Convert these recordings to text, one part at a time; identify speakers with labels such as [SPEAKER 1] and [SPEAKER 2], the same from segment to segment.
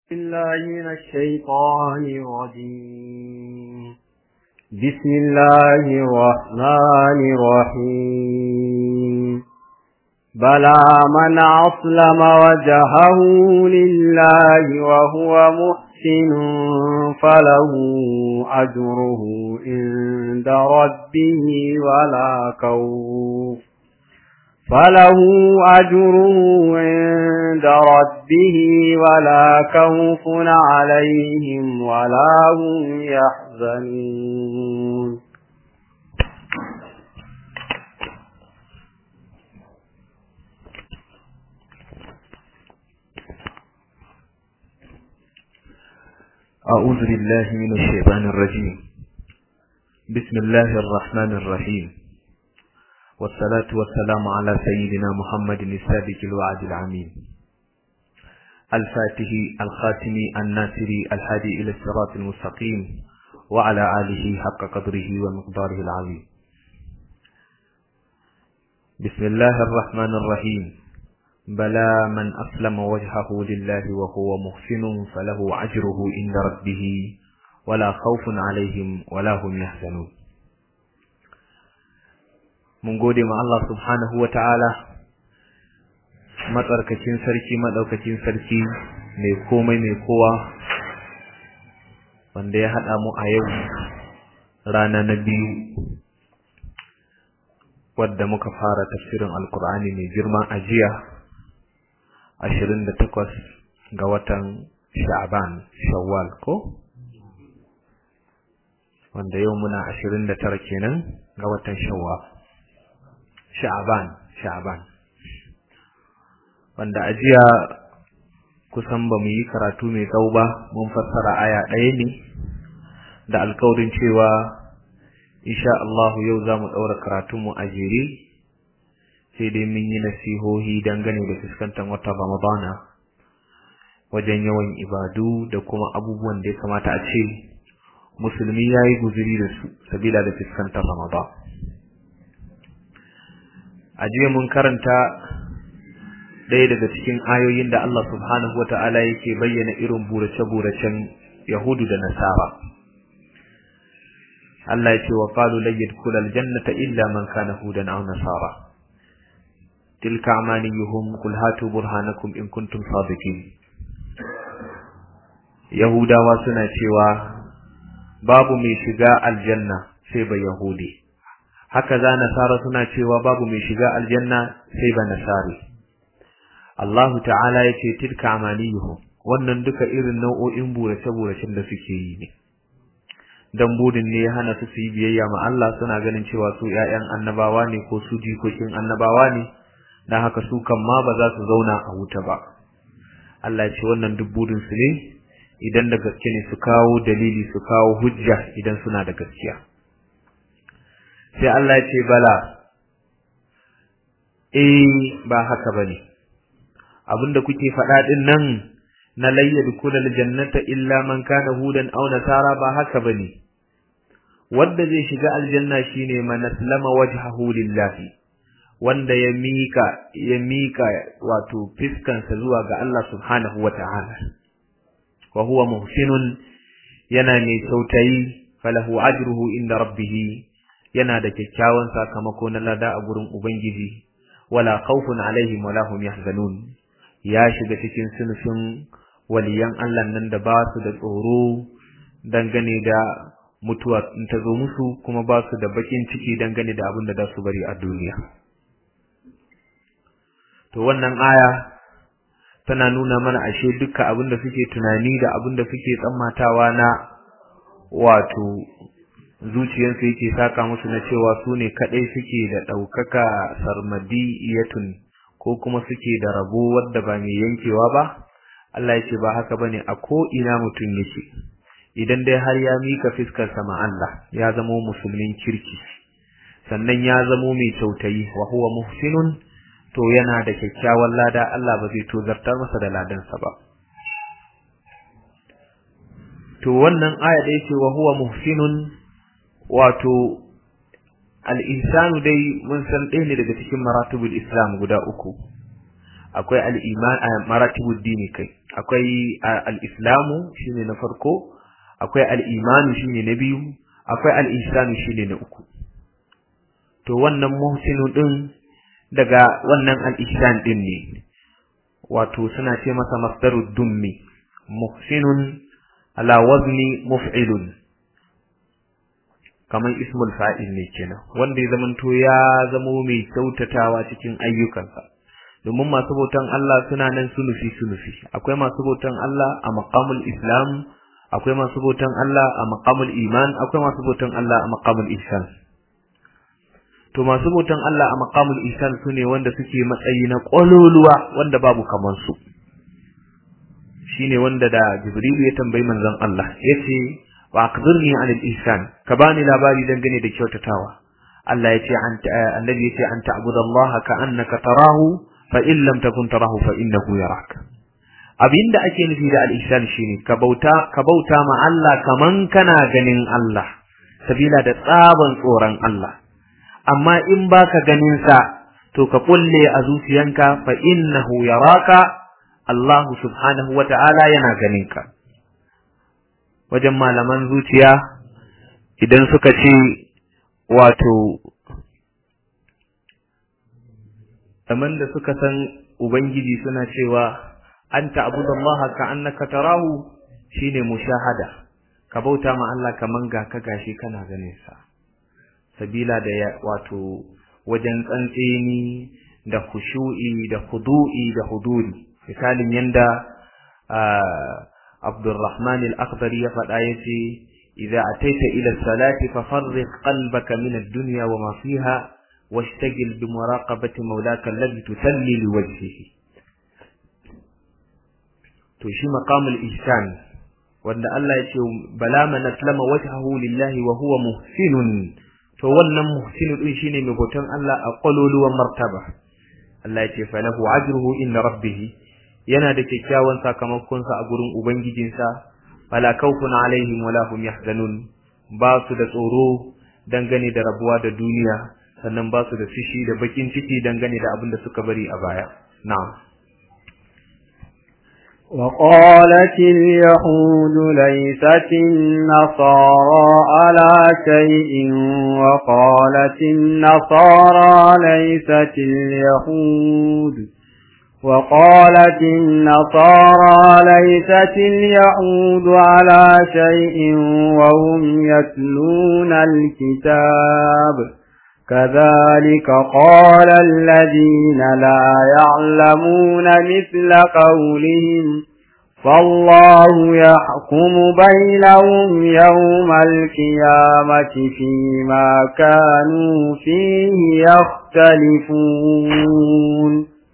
[SPEAKER 1] الله من الشيطان الرجيم بسم الله الرحمن الرحيم بلى من أسلم وجهه لله وهو محسن فله أجره عند ربه ولا خوف فله أجره عند ربه ولا خوف عليهم ولا هم يحزنون
[SPEAKER 2] أعوذ بالله من الشيطان الرجيم بسم الله الرحمن الرحيم والصلاة والسلام على سيدنا محمد السابق الوعد العميم الفاتح الخاتم الناصري الهادي إلى الصراط المستقيم وعلى آله حق قدره ومقداره العظيم بسم الله الرحمن الرحيم بلى من أسلم وجهه لله وهو محسن فله أجره عند ربه ولا خوف عليهم ولا هم يحزنون mun gode ma Allah subhanahu wa ta'ala matsarkacin sarki maɗaukacin sarki mai komai mai kowa wanda ya haɗa mu a yau rana na biyu wadda muka fara tafsirin alkur'ani mai girma a jiya ashirin da takwas ga watan sha'aban shawwal ko wanda yau muna ashirin da tara kenan ga watan shawwal sha'aban sha'aban wanda a jiya kusan ba mu yi karatu mai tsawo ba mun fassara aya ɗaya ne da alkawarin cewa insha Allah yau za mu ɗaura karatunmu a jere sai dai mun yi nasihohi dangane da fuskantar wata ramadana wajen yawan ibadu da kuma abubuwan da ya kamata a ce musulmi ya yi guzuri da su sabila da fuskantar ramadan a jiya mun karanta ɗaya daga cikin ayoyin da Allah subhanahu wa ta'ala yake bayyana irin burace-buracen Yahudu da Nasara. Allah ya ce wa qalu lan yadkhulal jannata illa man kana hudan aw nasara. Tilka amaniyuhum qul hatu burhanakum in kuntum sadiqin. Yahudawa suna cewa babu mai shiga aljanna sai ba Yahudi. haka za nasara suna cewa babu mai shiga aljanna sai ba nasari Allah ta'ala ya ce tilka amaniyuhum wannan duka irin nau'o'in burace-buracen da suke yi ne dan budin ne ya hana su su yi biyayya ma Allah suna ganin cewa su ƴaƴan annabawa ne ko su jikokin annabawa ne dan haka su kan ma ba za su zauna a wuta ba Allah ya ce wannan duk budin su ne idan da gaske ne su kawo dalili su kawo hujja idan suna da gaskiya sai Allah ya ce bala eh ba haka bane abinda kuke faɗa din nan na layyad kulal jannata illa man kana hudan aw nasara ba haka bane wanda zai shiga aljanna shine man aslama wajhahu lillahi wanda ya mika ya mika wato fiskansa zuwa ga Allah subhanahu wata'ala wa huwa muhsinun yana mai sautayi falahu ajruhu inda rabbih yana da kyakkyawan sakamako na lada a gurin Ubangiji, wala khawfun alaihim wala hum yahzanun ya shiga cikin sunufin waliyan Allah nan da ba su da tsoro dangane da mutuwa in ta zo musu kuma ba su da bakin ciki dangane da abin da za su bari a duniya. To wannan aya tana nuna mana ashe dukkan abin da suke tunani da abin da suke tsammatawa na wato zuciyarsu yake saka musu na cewa su ne kaɗai suke da ɗaukaka sarmadiyatun ko kuma suke da rabo wadda ba mai yankewa ba Allah ya ce ba haka bane a ko ina mutum yake idan dai har ya mika fiskar sama Allah ya zama musulmin kirki sannan ya zamo mai kyautayi wa huwa muhsinun to yana da kyakkyawan lada Allah ba zai tozartar masa da ladansa ba to wannan aya da yake wa huwa muhsinun wato al-insanu dai mun san ɗaya ne daga cikin maratibul islam guda uku akwai al-iman maratibud dini kai akwai al-islamu shine na farko akwai al-imanu shine na biyu akwai al-ihsanu shine na uku to wannan muhsinu din daga wannan al-ihsan din ne wato suna ce masa masdarud dummi muhsinun ala wazni muf'ilun kamar ismul fa'il ne kenan wanda ya zamanto ya zamo mai kyautatawa cikin ayyukansa domin masu bautan Allah suna nan sunufi sunufi akwai masu bautan Allah a maqamul islam akwai masu bautan Allah a maqamul iman akwai masu bautan Allah a maqamul ihsan to masu bautan Allah a maqamul ihsan sune wanda suke matsayi na kololuwa wanda babu kaman su shine wanda da Jibrilu ya tambayi manzon Allah yace wa aqdirni an al-ihsan ka bani labari dangane da kyautatawa Allah yace annabi yace an ta'budallaha ka annaka tarahu fa in lam takun tarahu fa innahu yarak abinda ake nufi da al-ihsan shine ka bauta ka bauta ma Allah kaman kana ganin Allah sabila da tsaban tsoron Allah amma in baka ganin sa to ka kulle a zuciyanka fa innahu yaraka Allah subhanahu wata'ala yana ganin ka wajen malaman zuciya idan suka ce wato kaman da suka san ubangiji suna cewa anta abudallaha ka annaka tarahu shine mushahada ka bauta ma Allah kaman ga ka gashi kana ganin sa sabila da wato wajen tsantseni da khushu'i da khudu'i da huduri misalin yanda Abdurrahman al-Akhdari ya faɗa yace idza ataita ila salati fafarriq qalbaka min ad-dunya wa ma fiha washtagil bi muraqabati mawlaka alladhi tusalli li wajhihi to shi maqamul ihsan wanda Allah ya ce bala man aslama wajhahu lillahi wa huwa muhsinun to wannan muhsinu din shine mai bautan Allah a kololuwan martaba Allah ya ce falahu ajruhu inna rabbih yana da kyakkyawan sakamakon sa a gurin ubangijinsa fala khawfun alaihim wala hum yahzanun ba su da tsoro dangane da rabuwa da duniya sannan ba su da fishi da bakin ciki dangane da abin da suka bari a baya na'am
[SPEAKER 1] وقالت اليهود ليست النصارى على شيء وقالت النصارى ليست اليهود وقالت النصارى ليست اليهود على شيء وهم يتلون الكتاب كذلك قال الذين لا يعلمون مثل قولهم فالله يحكم بينهم يوم القيامة فيما كانوا فيه يختلفون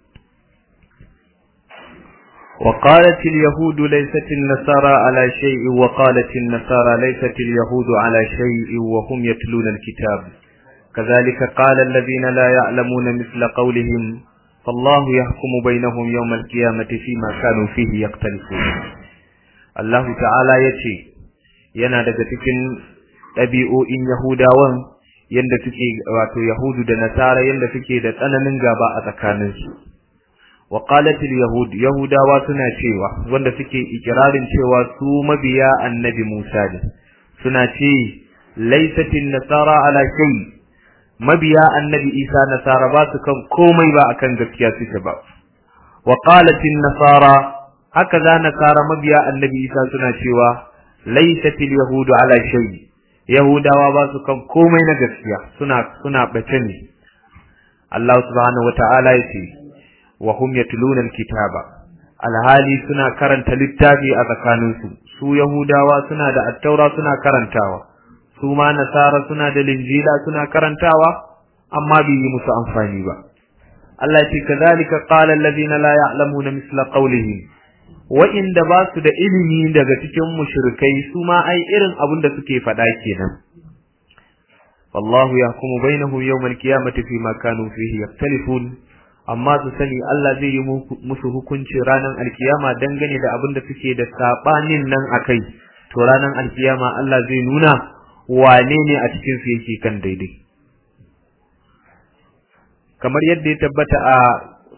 [SPEAKER 2] وقالت اليهود ليست النصارى على شيء وقالت النصارى ليست اليهود على شيء وهم يتلون الكتاب كذلك قال الذين لا يعلمون مثل قولهم فالله يحكم بينهم يوم القيامة فيما كانوا فيه يختلفون الله تعالى يتي yana daga cikin ɗabi'o'in Yahudawan yanda suke wato Yahudu da Nasara yanda suke da tsananin gaba a tsakaninsu wa qalatil yahud yahudawa suna cewa wanda suke ikirarin cewa su mabiya annabi Musa ne suna ce laysatin nasara ala shay mabiya annabi Isa nasara ba su kan komai ba akan gaskiya suke ba wa qalatin nasara haka za nasara mabiya annabi Isa suna cewa laysatil yahudu ala shay yahudawa ba su kan komai na gaskiya suna suna bace ne Allah subhanahu wataala yace wa hum yatluna alkitaba alhali suna karanta littafi a tsakaninsu su yahudawa suna da attaura suna karantawa su ma nasara suna da linjila suna karantawa amma bai yi musu amfani ba Allah ya ce kazalika qala alladhina la ya'lamuna misla qawlihim wa inda ba su da ilimi daga cikin mushrikai su ma ai irin abin da suke faɗa kenan wallahu yahkumu bainahum yawmal qiyamati fima kanu fihi yaktalifun amma su sani Allah zai yi musu hukunci ranar alkiyama dangane da abin da suke da sabanin nan akai to ranar alkiyama Allah zai nuna wane ne a cikin su yake kan daidai kamar yadda ya tabbata a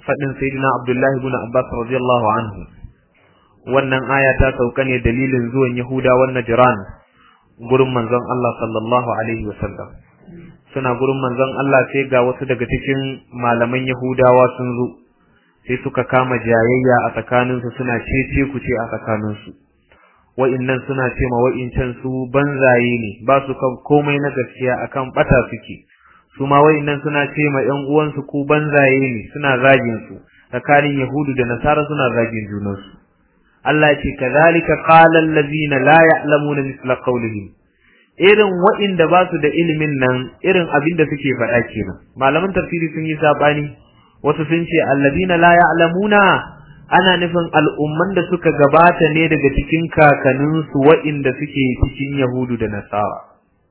[SPEAKER 2] fadin sayyidina Abdullah ibn Abbas radiyallahu anhu wannan aya ta sauka ne dalilin zuwan Yahudawan Najran gurin manzon Allah sallallahu alaihi wasallam suna gurin manzon Allah sai ga wasu daga cikin malaman Yahudawa sun zo sai suka kama jayayya a tsakaninsu suna cece ku ce a tsakaninsu wa'innan suna ce ma wa'incan su banzaye ne ba su kan komai na gaskiya akan bata suke su ma wa'innan suna ce ma ƴan uwansu ku banzaye ne suna zagin su tsakanin Yahudu da Nasara suna zagin junansu Allah ce kazalika qala allazina la ya'lamuna misla qawlihim irin wa'inda ba su da ilimin nan irin abin da suke faɗa kenan malaman tafsiri sun yi sabani wasu sun ce allazina la ya'lamuna ana nufin al'umman da suka gabata ne daga cikin kakanninsu wa'inda suke cikin Yahudu da Nasara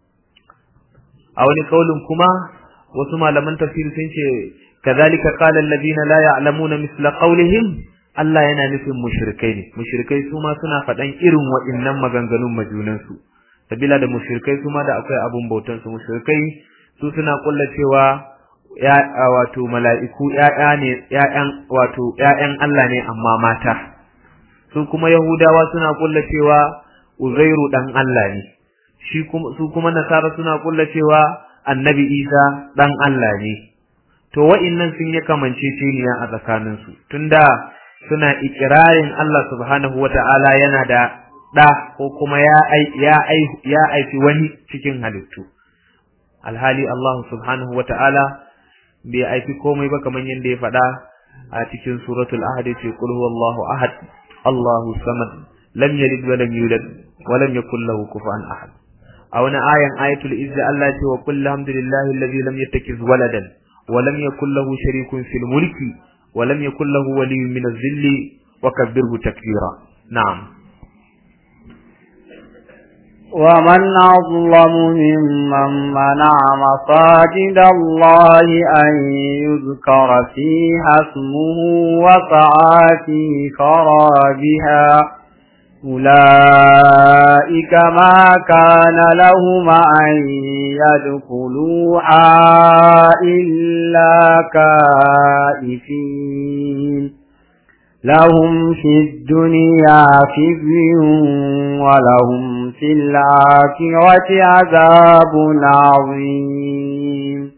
[SPEAKER 2] a wani kaulin kuma wasu malaman tafsiri sun ce kazalika qala allazina la ya'lamuna misla qawlihim Allah yana nufin mushrikai ne mushrikai su ma suna faɗan irin waɗannan maganganun majunansu sabila da mushrikai su ma da akwai abun bautan su mushrikai su suna kulla cewa ya wato mala'iku ƴaƴa ne ƴaƴan wato ƴaƴan Allah ne amma mata su kuma yahudawa suna kulla cewa uzairu dan Allah ne shi kuma su kuma nasara suna kulla cewa annabi isa dan Allah ne to wa'innan sun yi kamanceceniya a tsakaninsu tunda suna ikirarin Allah subhanahu wata'ala yana da ɗa ko kuma ya ya ya aifi wani cikin halittu alhali Allah subhanahu wata'ala bai aifi komai ba kamar yadda ya faɗa a cikin suratul ahad ce qul huwallahu ahad Allahu samad lam yalid wa lam yulad wa lam yakul lahu kufuwan ahad a wani ayan ayatul izza Allah ce wa qul alhamdulillahi alladhi lam yattakhiz waladan wa lam yakul lahu sharikun fil mulki ولم يكن له ولي من الذل وكبره تكبيرا نعم
[SPEAKER 1] ومن أظلم ممن منع مساجد الله أن يذكر فيها اسمه وسعى في خرابها أولئك ما كان لهم أن يدخلوها إلا كائفين لهم في الدنيا خزي ولهم في الآخرة عذاب عظيم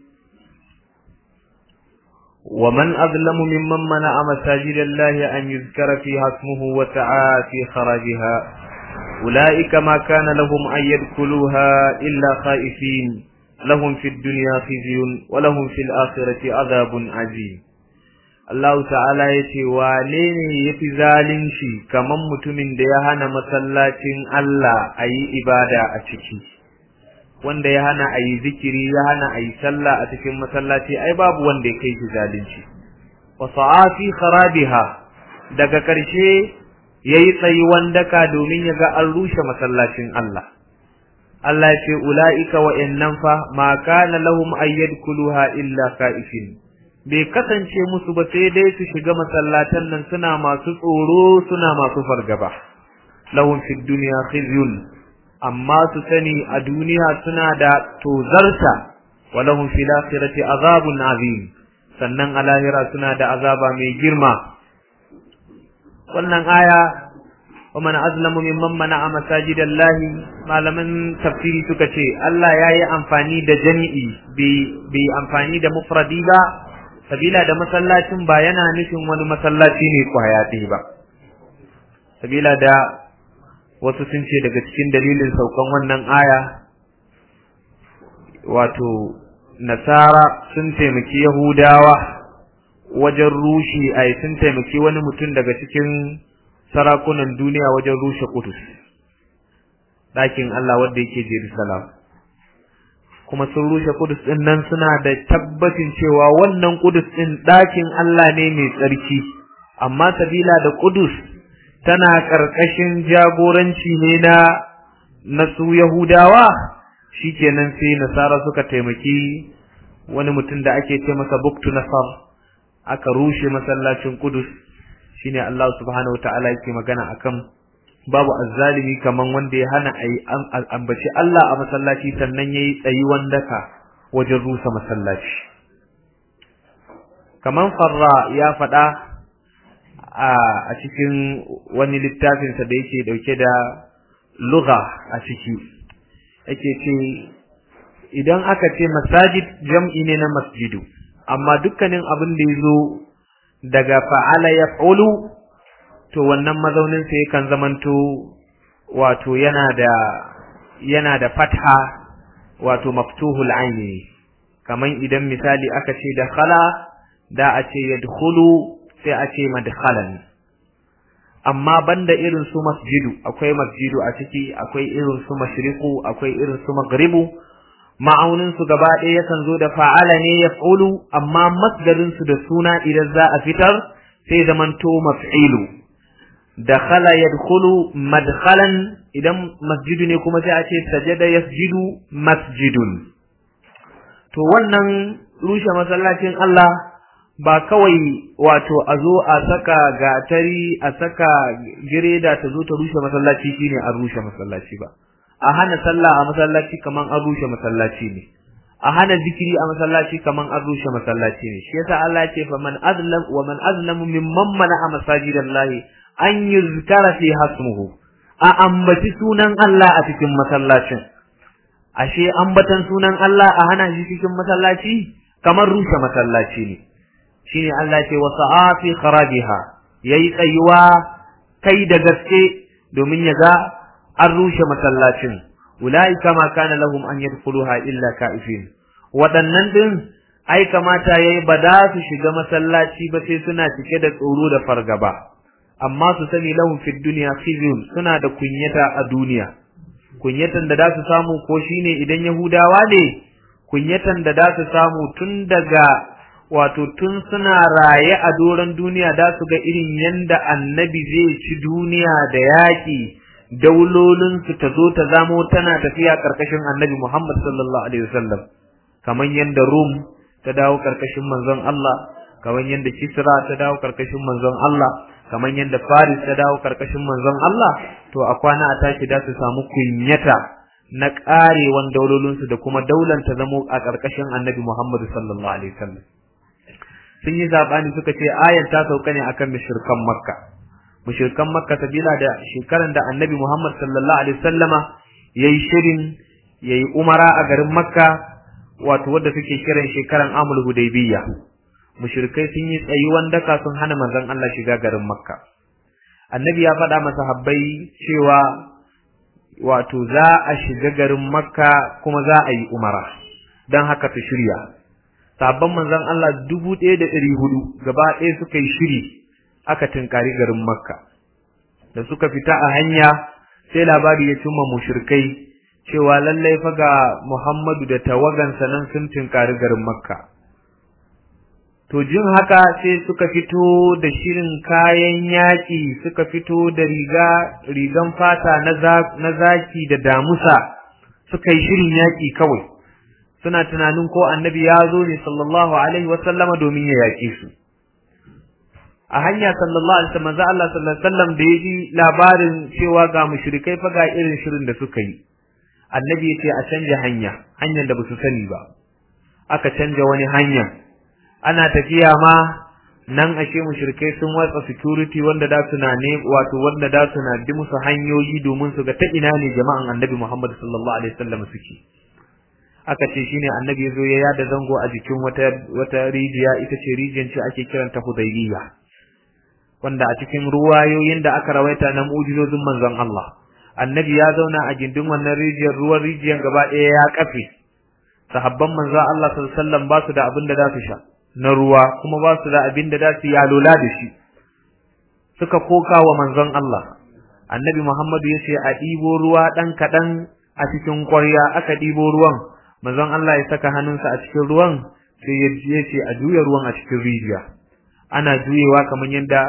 [SPEAKER 2] ومن أظلم ممن منع مساجد الله أن يذكر فيها اسمه وسعى في خراجها أولئك ما كان لهم أن يدخلوها إلا خائفين لهم في الدنيا خزي ولهم في الآخرة عذاب عظيم Allah ta'ala ya ce wane ne ya fi zalunci kamar mutumin da ya hana masallacin Allah a yi ibada a ciki wanda ya hana a yi zikiri ya hana a yi sallah a cikin masallaci ai babu wanda ya kai shi zalunci wa sa'afi kharabiha daga ƙarshe yayi tsayuwan daka domin ya ga an rushe masallacin Allah Allah ya ce ulaika wa innan fa ma kana lahum ayyadkuluha illa ka'ifin bai kasance musu ba sai dai su shiga masallatan nan suna masu tsoro suna masu fargaba lahum fid dunya khizyun amma su sani a duniya suna da tozarta wa lahum fil akhirati azabun azim sannan a lahira suna da azaba mai girma wannan aya wa man azlamu mimman mana'a masajidallahi malaman tafsiri suka ce Allah yayi amfani da jami'i bai amfani da mufradi ba sabila da masallacin ba yana nufin wani masallaci ne kwaya ɗaya ba sabila da wasu sun ce daga cikin dalilin saukan wannan aya wato nasara sun taimaki yahudawa wajen rushe ai sun taimaki wani mutum daga cikin sarakunan duniya wajen rushe kudus ɗakin Allah wanda yake Jerusalem kuma sun rushe kudus ɗin nan suna da tabbacin cewa wannan kudus ɗin ɗakin Allah ne mai tsarki amma sabila da kudus tana ƙarƙashin jagoranci ne na na su Yahudawa shikenan sai Nasara suka taimaki wani mutum da ake ce masa Buktu Nasar aka rushe masallacin Kudus shine Allah subhanahu wataala yake magana akan babu azzalimi kaman wanda ya hana ayi ambaci Allah a masallaci sannan yayi tsayi wandaka wajen rusa masallaci kaman farra ya faɗa a cikin wani littafinsa da yake ɗauke da lugha a ciki yake ce idan aka ce masajid jam'i ne na masjidu amma dukkanin abin da ya zo daga fa'ala ya to wannan mazauninsa yakan zamanto wato yana da yana da fatha wato maftuhul aini kaman idan misali aka ce da khala da a ce yadkhulu sai a ce madkhalan amma banda irin su masjidu akwai masjidu a ciki akwai irin su mashriqu akwai irin su maghribu ma'aunin su gaba ɗaya yakan zo da fa'ala ne yaf'ulu amma masdarin su da suna idan za a fitar sai zamanto maf'ilu dakhala yadkhulu madkhalan idan masjidu ne kuma sai a ce sajada yasjidu masjidun to wannan rushe masallacin Allah ba kawai wato a zo a saka gatari a saka gireda ta zo ta rushe masallaci shine an rushe masallaci ba a hana sallah a masallaci kaman an rushe masallaci ne a hana zikiri a masallaci kaman an rushe masallaci ne shi yasa Allah ya ce fa man azlam wa man azlamu mimman mana'a masajidallahi an yuzkara fi hasmuhu a ambaci sunan Allah a cikin masallacin ashe ambatan sunan Allah a hana shi cikin masallaci kamar rushe masallaci ne shine Allah ce wa sa'afi kharajiha yayi tsayuwa kai da gaske domin ya ga an rushe masallacin ulaika ma kana lahum an yadkhuluha illa ka'ifin waɗannan din ai kamata yayi ba da su shiga masallaci ba sai suna cike da tsoro da fargaba amma su sani lahum fid dunya khizyun suna da kunyata a duniya kunyatan da za su samu ko shine idan yahudawa ne kunyatan da za su samu tun daga wato tun suna raye a doron duniya da su ga irin yanda annabi zai ci duniya da yaƙi daulolinsu ta zo ta zamo tana tafiya ƙarƙashin annabi Muhammad sallallahu alaihi wasallam kamar yanda Rum ta dawo ƙarƙashin manzon Allah kamar yanda Kisra ta dawo ƙarƙashin manzon Allah kamar yanda Faris ta dawo ƙarƙashin manzon Allah to a kwana a tashi da su samu kunyata na ƙarewan daulolinsu da kuma daular ta zamo a ƙarƙashin annabi Muhammad sallallahu alaihi wasallam sun yi zabani suka ce ayan ta sauka ne akan mushrikan makka mushrikan makka sabila da shekaran da annabi muhammad sallallahu alaihi wasallama yayi shirin yayi umara a garin makka wato wanda suke kiran shekaran amul hudaybiyya mushrikai sun yi tsayuwan daka sun hana manzon Allah shiga garin makka annabi ya faɗa masa habbai cewa wato za a shiga garin makka kuma za a yi umara don haka su shirya sabon manzon Allah dubu ɗaya da ɗari hudu gaba ɗaya suka yi shiri aka tunkari garin Makka da suka fita a hanya sai labari ya cimma mushrikai cewa lallai fa ga Muhammadu da tawagansa nan sun tunkari garin Makka to jin haka sai suka fito da shirin kayan yaƙi suka fito da riga rigan fata na zaki da damusa suka yi shirin yaƙi kawai suna tunanin ko annabi ya zo ne sallallahu alaihi wasallama domin ya yaƙe su a hanya sallallahu alaihi wasallam Allah sallallahu alaihi wasallam da yaji labarin cewa ga mushrikai fa ga irin shirin da suka yi annabi ya ce a canja hanya hanyar da basu sani ba aka canja wani hanya ana tafiya ma nan ashe mushrikai sun watsa security wanda da su na ne wato wanda da su na bi musu hanyoyi domin su ga ta ina ne jama'an annabi Muhammad sallallahu alaihi wasallam suke aka ce shine annabi yazo ya yada zango a jikin wata wata rijiya ita ce rijiyar ce ake kiranta Hudaybiyya wanda a cikin ruwayoyin da aka rawaita na mu'jizozin manzon Allah annabi ya zauna a gindin wannan rijiyar ruwan rijiyar gaba ɗaya ya kafe sahabban manzon Allah sallallahu alaihi wasallam ba su da abin da za su sha na ruwa kuma ba su da abin da za su yalola da shi suka koka wa manzon Allah annabi Muhammadu ya ce a ɗibo ruwa ɗan kaɗan a cikin ƙwarya aka ɗibo ruwan manzon Allah ya saka hannunsa a cikin ruwan sai ya ce a juya ruwan a cikin rijiya ana juyewa kamar yadda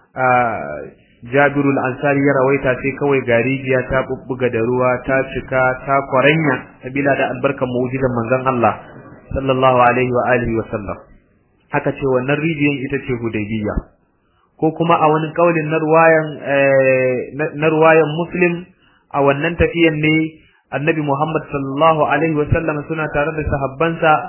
[SPEAKER 2] Jabirul Ansari ya rawaita sai kawai ga rijiya ta bubbuga da ruwa ta cika ta kwaranya sabila da albarkan mu'jizan manzon Allah sallallahu alaihi wa alihi wa sallam haka ce wannan rijiyan ita ce Hudaybiyya ko kuma a wani kaulin na ruwayan na ruwayan Muslim a wannan tafiyan ne Annabi Muhammad sallallahu alaihi wa sallam suna tare da sahabbansa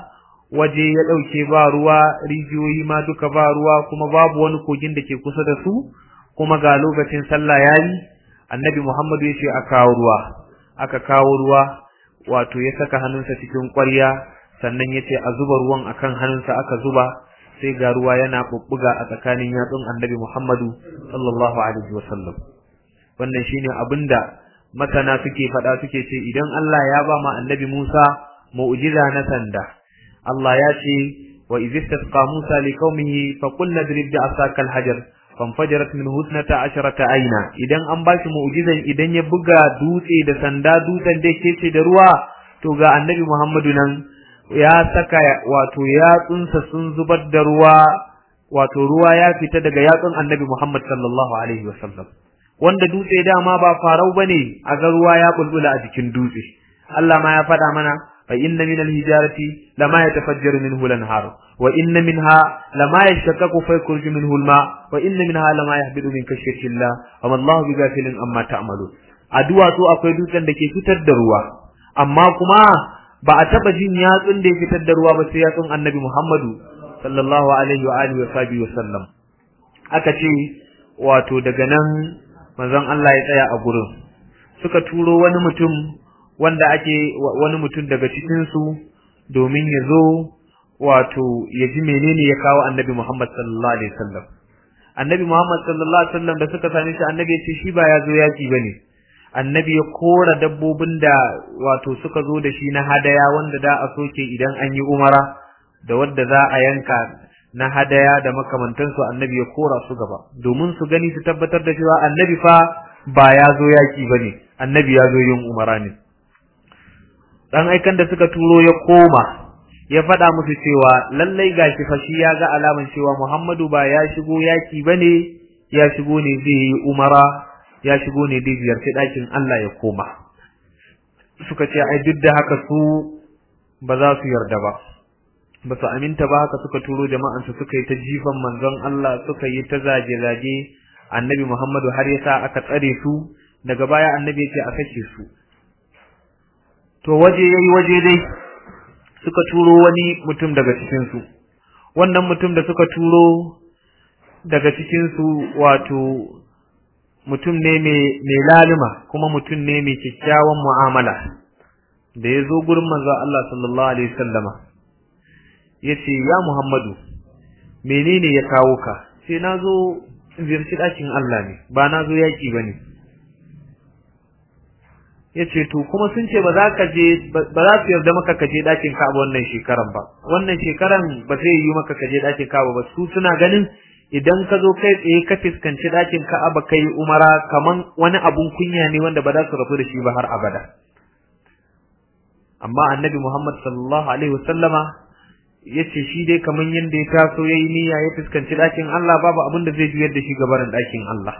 [SPEAKER 2] waje ya ɗauke ba ruwa rijiyoyi ma duka ba ruwa kuma babu wani kogin da ke kusa da su kuma ga lokacin sallah yayi annabi Muhammadu ya ce a kawo ruwa aka kawo ruwa wato ya saka hannunsa cikin ƙwarya sannan ya ce a zuba ruwan akan hannunsa aka zuba sai ga ruwa yana bubbuga a tsakanin yatsun annabi Muhammadu sallallahu alaihi wasallam wannan shine abinda masana suke faɗa suke ce idan Allah ya ba ma annabi Musa mu'jiza na sanda Allah ya ce wa idh istasqa Musa liqaumihi fa qulna drib bi asaka al-hajar fanfajarat min husnata asharata aina idan an ba shi mu'jizan idan ya buga dutse da sanda dutsen da yake ce da ruwa to ga annabi Muhammadu nan ya saka wato yatsunsa sun zubar da ruwa wato ruwa ya fita daga yatsun annabi Muhammad sallallahu alaihi wasallam wanda dutse dama ba farau bane a ga ruwa ya bulbula a jikin dutse Allah ma ya faɗa mana fa inna min al-hijarati lama yatafajjaru minhu al-anhar wa inna minha lama yashaqqaqu fa yakhruju minhu al-ma wa inna minha lama yahbidu min khashyati Allah wa ma Allahu bighafilin amma ta'malun addu'a to akwai dutsen da ke fitar da ruwa amma kuma ba a taba jin yatsun da ya fitar da ruwa ba sai yatsun Annabi Muhammadu sallallahu alaihi wa alihi wa sahbihi wa sallam aka ce wato daga nan manzon Allah ya tsaya a gurin suka turo wani mutum wanda ake wani mutum daga cikin su domin ya zo wato ya ji menene ya kawo Annabi Muhammad sallallahu alaihi wasallam Annabi Muhammad sallallahu alaihi wasallam da suka same shi Annabi ya ce shi ba ya zo yaki bane Annabi ya kora dabbobin da wato suka zo da shi na hadaya wanda da a soke idan an yi umara da wadda za a yanka na hadaya da makamantansu annabi ya kora su gaba domin su gani su tabbatar da cewa annabi fa ba ya zo yaki ba ne annabi ya zo yin umara ne dan aikan da suka turo ya koma ya faɗa musu cewa lallai gashi fa shi ya ga alaman cewa Muhammadu ba ya shigo yaki ba ne ya shigo ne zai yi umara ya shigo ne zai ziyarci ɗakin Allah ya koma suka ce ai duk da haka su ba za su yarda ba ba su aminta ba haka suka turo jama'ansu suka yi ta jifan manzon Allah suka yi ta zage-zage annabi Muhammadu har ya sa aka tsare su daga baya annabi ya ce a sake su to waje yayi waje dai suka turo wani mutum daga cikin su wannan mutum da suka turo daga cikin su wato mutum ne mai lalima kuma mutum ne mai kyakkyawan mu'amala da ya zo gurin manzon Allah sallallahu alaihi wasallama yace ya Muhammadu menene ya kawo ka sai nazo ziyarci dakin Allah ne ba nazo yaki bane yace to kuma sun ce ba za ka je ba za su yarda maka ka je dakin Ka'aba wannan shekaran ba wannan shekaran ba zai yi maka ka je dakin Ka'aba ba su suna ganin idan ka zo kai tsaye ka fiskanci dakin Ka'aba kai umara kaman wani abun kunya ne wanda ba za su rabu da shi ba har abada amma annabi Muhammad sallallahu alaihi wasallama yace shi dai kaman yanda ya taso yayi niyya ya fuskanci dakin Allah babu abin da zai juyar da shi gabarin dakin Allah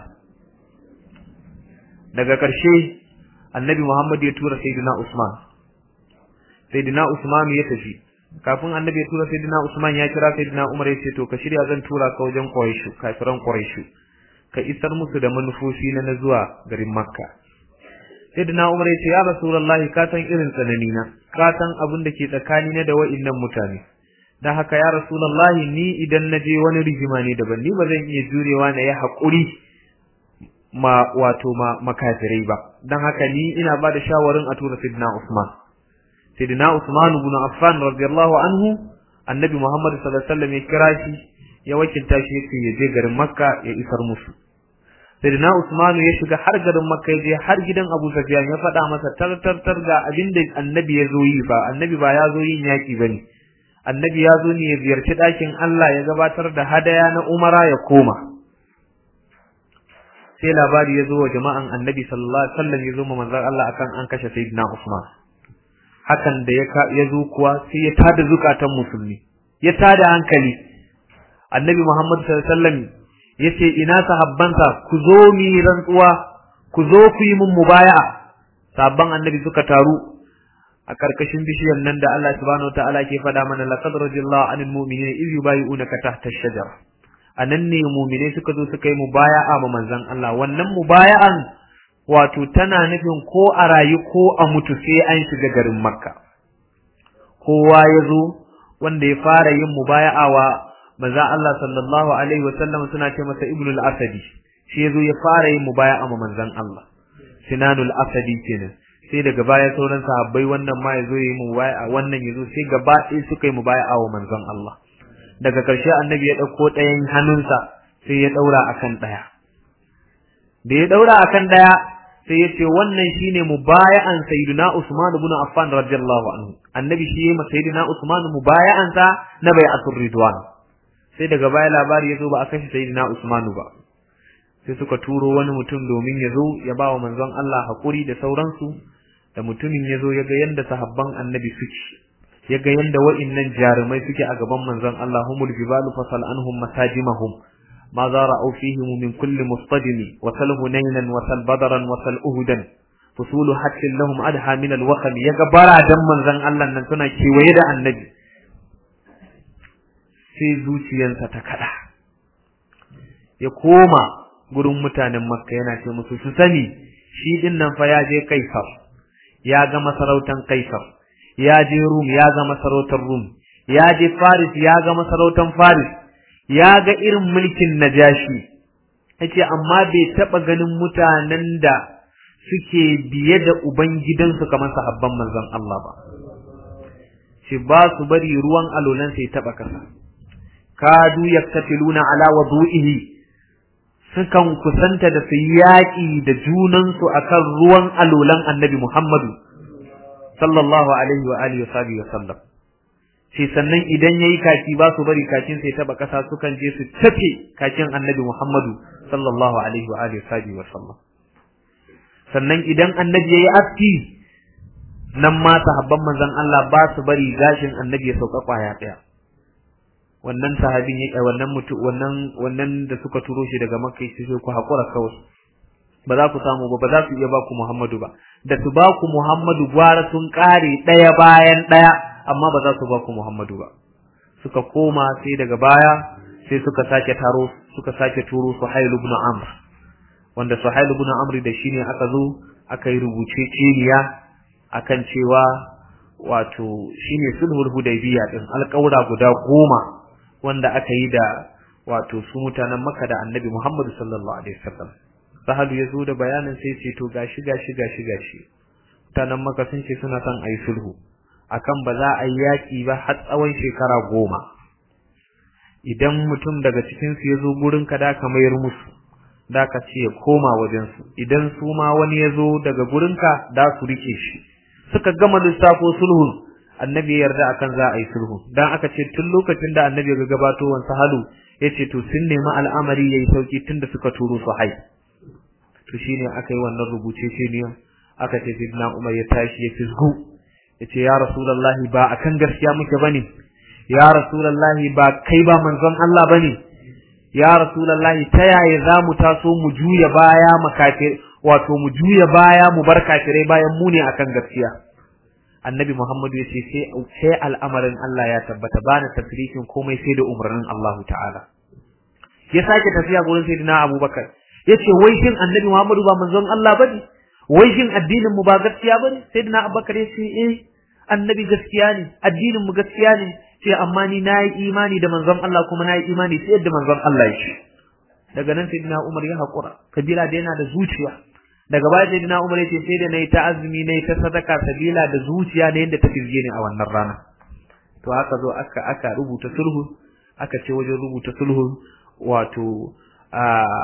[SPEAKER 2] daga ƙarshe annabi Muhammad ya tura sayyidina Usman sayyidina Usman ya tafi kafin annabi ya tura sayyidina Usman ya kira sayyidina Umar ya ce to ka shirya zan tura ka wajen Quraysh kafiran Quraysh ka isar musu da manufofi na zuwa garin Makka sayyidina Umar ya ce ya Rasulullahi ka san irin tsanani na ka san abin da ke tsakani na da wa'innan mutane dan haka ya rasulullahi ni idan naje wani rigima ne daban ni ba zan iya jurewa na yi haƙuri ma wato ma makafirai ba dan haka ni ina ba da shawarin a tura sidina Usman sidina Usman ibn Affan radiyallahu anhu annabi Muhammad sallallahu alaihi wasallam ya kira shi ya wakilta shi yake ya je garin Makka ya isar musu sidina Usman ya shiga har garin Makka ya je har gidan Abu Sufyan ya faɗa masa tartartar ga abinda annabi ya zo yi ba annabi ba ya zo yin yaki bane annabi ya zo ne ya ziyarci ɗakin Allah ya gabatar da hadaya na umara ya koma sai labari ya zo wa jama'an annabi sallallahu alaihi wasallam ya zo ma manzon Allah akan an kashe sayyidina Usman hakan da ya zo kuwa sai ya tada zukatan musulmi ya tada hankali annabi Muhammad sallallahu alaihi wasallam yace ina sahabbansa ku zo mi rantsuwa ku zo ku yi mun mubaya'a sabban annabi suka taru a karkashin bishiyar nan da Allah subhanahu wataala ke faɗa mana laqad radiyallahu anil mu'minina iz yubayyi'unaka tahta ash-shajara anan ne mu'mine suka zo suka yi mubaya'a ma manzon Allah wannan mubaya'an wato tana nufin ko a rayu ko a mutu sai an shiga garin Makka kowa ya zo wanda ya fara yin mubaya'a wa manzo Allah sallallahu alaihi wasallam suna ce masa ibnu al-asadi shi yazo ya fara yin mubaya'a ma manzon Allah sinanul asadi kenan sai daga baya sauran sahabbai wannan ma yazo yi mubaya'a wannan yazo sai gaba ɗaya suka yi mubaya'a wa manzon Allah daga ƙarshe annabi ya ɗauko ɗayan hannunsa sai ya ɗaura akan ɗaya da ya ɗaura akan ɗaya sai ya ce wannan shine mubaya'an sayyidina Usman ibn Affan radiyallahu anhu annabi shi yayi sayyidina Usman mubaya'an sa na bai'atul ridwan sai daga baya labari yazo ba a kashe sayyidina Usman ba sai suka turo wani mutum domin yazo ya ba wa manzon Allah hakuri da sauransu da mutumin yazo ya ga yanda sahabban annabi suke ya ga yanda wa'innan jarumai suke a gaban manzon Allah humul jibalu fasal anhum masajimahum ما رأوا فيهم من كل مصطدم وسل هنينا وسل بدرا وسل أهدا فصول حتى لهم أدهى من الوخم يقبرا دما زن الله ننتنا كيويدا النبي sai zuciyarsa ta kada ya koma gurin mutanen makka yana ce musu su sani shi din nan fa ya je kaisar ya ga masarautan kaisar ya je rum ya ga masarautar rum ya je faris ya ga masarautan faris ya ga irin mulkin najashi yace amma bai taba ganin mutanen da suke biye da ubangidansu kamar sahabban manzon Allah ba shi ba su bari ruwan alolan sai taba kasa kadu yaktatiluna ala wudu'ihi sukan kusanta da su yaƙi da junansu akan ruwan alolan annabi Muhammadu sallallahu alaihi wa alihi wa sallam sai sannan idan yayi kaki ba su bari kakin sai taba kasa sukan je su tafe kakin Annabi Muhammadu sallallahu alaihi wa alihi wa sallam sannan idan Annabi yayi aski nan ma sahabban manzon Allah ba su bari gashin Annabi ya sauka kwaya daya wannan sahabin yake wannan mutu wannan wannan da suka turo shi daga Makka sai ku hakura kawai ba za ku samu ba ba za su iya ba ku Muhammadu ba da su ba ku Muhammadu gwara sun kare daya bayan daya amma ba za su ba ku Muhammadu ba suka koma sai daga baya sai suka sake taro suka sake turo Suhail ibn Amr wanda Suhail ibn Amr da shine aka zo aka yi rubuce ceniya akan cewa wato shine sulhul hudaybiya din alƙawura guda goma wanda aka yi da wato su mutanen Makka da Annabi Muhammad sallallahu alaihi wasallam Sahalu ya zo da bayanin sai ce to gashi gashi gashi gashi mutanen Makka sun ce suna son ayi sulhu akan ba za a yi yaƙi ba har tsawon shekara goma idan mutum daga cikinsu ya zo gurinka da ka mayar musu da ka ce ya koma wajensu idan su ma wani ya zo daga gurinka da su rike shi suka gama lissafo sulhun annabi ya yarda akan za a yi sulhu dan aka ce tun lokacin da annabi ya gabato wansa halu ya ce to sun nemi al'amari ya yi sauki tun da suka turo su hai to shine aka yi wannan rubuce ce ne aka ce sidna umar ya tashi ya fisgu yace ya rasulullahi ba akan gaskiya muke bane ya rasulullahi ba kai ba manzon Allah bane ya rasulullahi ta yaya zamu taso mu juya baya makafir wato mu juya baya mu bar kafirai bayan mu ne akan gaskiya annabi Muhammad yace sai sai al'amarin Allah ya tabbata bana tafsirin komai sai da umarnin Allah ta'ala ya sake tafiya gurin sayyidina Abubakar yace wai shin annabi Muhammad ba manzon Allah bane wai shin addinin mu ba gaskiya bane sayyidina Abubakar yace eh annabi gaskiya ne addinin mu gaskiya ne sai amma ni nayi imani da manzon Allah kuma nayi imani sai yadda manzon Allah yake daga nan sayyidina Umar ya hakura kabila da yana da zuciya daga baya sayyidina Umar yace sai da nayi ta azumi nayi ta sadaka sabila da zuciya da yadda ta firge ni a wannan rana to aka zo aka aka rubuta sulhu aka ce wajen rubuta sulhu wato a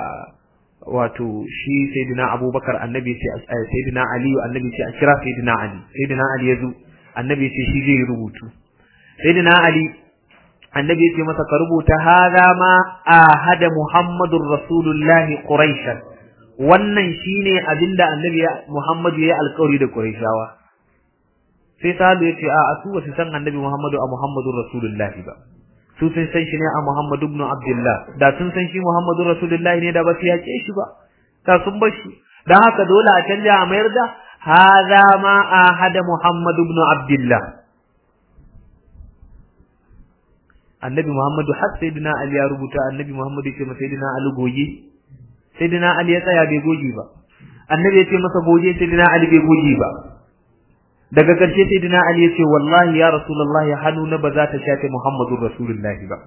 [SPEAKER 2] wato shi sayyidina Abubakar annabi ce sayyidina Ali annabi ce a kira sayyidina Ali sayyidina Ali yazo annabi ce shi zai rubutu sayyidina Ali annabi ce masa ka rubuta hada ma ahada Muhammadur Rasulullah Quraish wannan shine abinda annabi Muhammadu yayi alƙawari da Quraishawa sai sahabu yace a asu ba su san annabi Muhammadu a Muhammadur Rasulullah ba su sun san shi ne a Muhammadu ibn Abdullah da sun san shi Muhammadu Rasulullahi ne da ba su yake shi ba da sun bar shi dan haka dole a canja a mayar da hadha ma ahada Muhammadu ibn Abdullah Annabi Muhammadu har sayyidina Ali ya rubuta Annabi Muhammadu ya ce masa sayyidina Ali goge sayyidina Ali ya tsaya bai goge ba Annabi ya ce masa goge sayyidina Ali bai goge ba daga ƙarshe sai dina Ali ya ce wallahi ya rasulullahi hannuna ba za ta shafe Muhammadur rasulullahi ba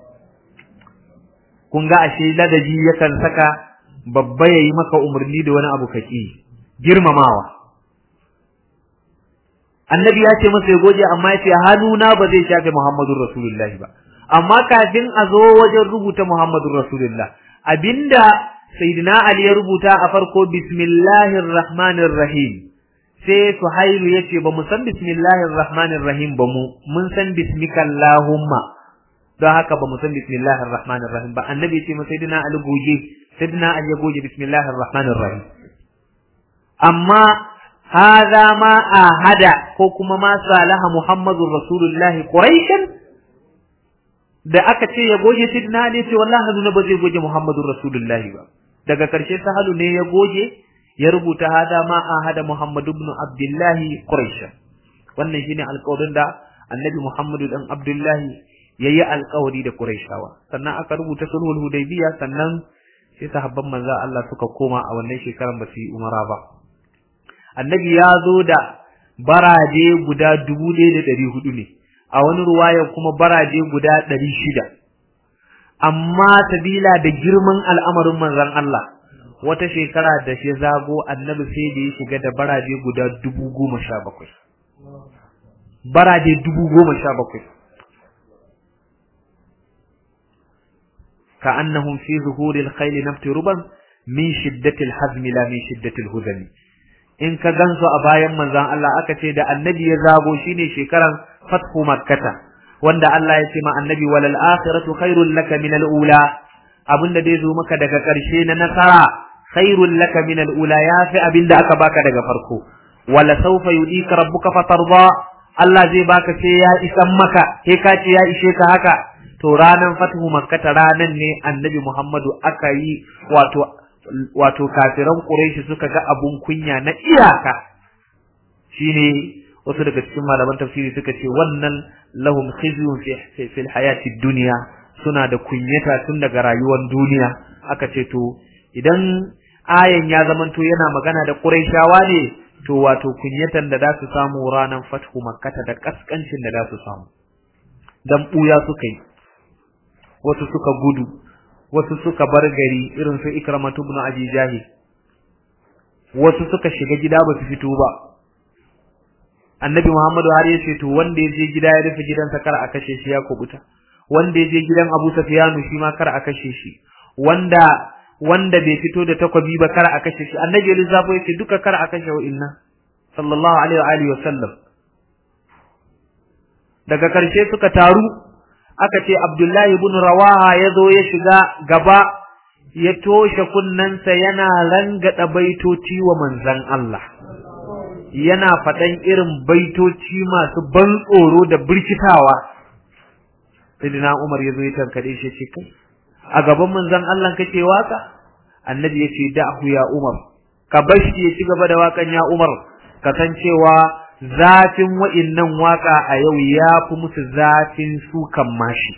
[SPEAKER 2] kun ga ashe ladabi yakan saka babba yayi maka umarni da wani abu kaki girmamawa annabi ya ce masa ya goje amma ya ce hannuna ba zai shafe Muhammadur rasulullahi ba amma kafin a zo wajen rubuta Muhammadur rasulullah abinda sayyidina Ali ya rubuta a farko bismillahir rahmanir rahim sai Suhailu yace ba mu san bismillahir rahmanir rahim ba mu mun san bismikallahumma don haka ba mu san bismillahir rahmanir rahim ba annabi yace ma sayyidina Ali goge sayyidina Ali ya goge bismillahir rahmanir rahim amma hadha ma ahada ko kuma ma salaha muhammadur rasulullahi quraishan da aka ce ya goge sidna ne ce wallahi haduna ba zai goge muhammadur rasulullahi ba daga karshe sahalu ne ya goge ya rubuta hada ma ahada muhammad ibn abdullahi quraish wannan shine alƙawarin da annabi muhammadu dan abdullahi yayi alƙawari da quraishawa sannan aka rubuta sulhul hudaybiya sannan sai sahabban manzo Allah suka koma a wannan shekaran ba su yi umara ba annabi ya zo da baraje guda dubu ɗaya da ɗari hudu ne a wani ruwaya kuma baraje guda ɗari shida amma sabila da girman al'amarin manzon Allah wata shekara da shi zago annabi sai da ya shiga da baraje guda dubu goma sha bakwai baraje dubu goma sha bakwai ka annahum fi zuhuril khayl naftiruban min shiddatil hazmi la min shiddatil huzami in ka gansu a bayan manzon Allah aka ce da annabi ya zago shine shekaran fathu makkata wanda Allah ya ce ma annabi walal akhiratu khairul laka min al ula abinda dai zo maka daga karshe na nasara khairul laka min al ula yafi abinda aka baka daga farko wala sawfa yudika rabbuka fatarda Allah zai baka sai ya isan maka sai ka ce ya ishe ka haka to ranan fathu makkata ranan ne annabi Muhammadu aka yi wato wato kafiran Quraishi suka ga abun kunya na iyaka shine wasu daga cikin malaman tafsiri suka ce wannan lahum khizyun fi fil hayati dunya suna da kunyata tun daga rayuwar duniya aka ce to idan ayan ya zamanto yana magana da Quraishawa ne to wato kunyatan da za su samu ranan fathu makkata da kaskancin da za su samu dan buya suka yi wasu suka gudu wasu suka bar gari irin su ikramatu ibn abi jahil wasu suka shiga gida ba su fito ba annabi muhammadu har ya ce to wanda ya je gida ya rufe gidansa kar a kashe shi ya kubuta wanda ya je gidan abu safiyanu shi ma kar a kashe shi wanda wanda bai fito da takwabi ba kar a kashe shi annabi ya lissafo ya ce duka kar a kashe wa inna sallallahu alaihi wa alihi wa sallam daga karshe suka taru aka ce Abdullahi ibn Rawaha ya zo ya shiga gaba ya toshe kunnensa yana rangada baitoci wa manzan Allah yana faɗan irin baitoci masu ban tsoro da birkitawa Sayyidina Umar ya zo ya tankade shi ce kai a gaban manzan Allah kake waka annabi ya ce da'hu ya Umar ka bashi ya ci gaba da wakan ya Umar kasancewa zafin wa'innan waka a yau ya fi musu zafin sukan mashi.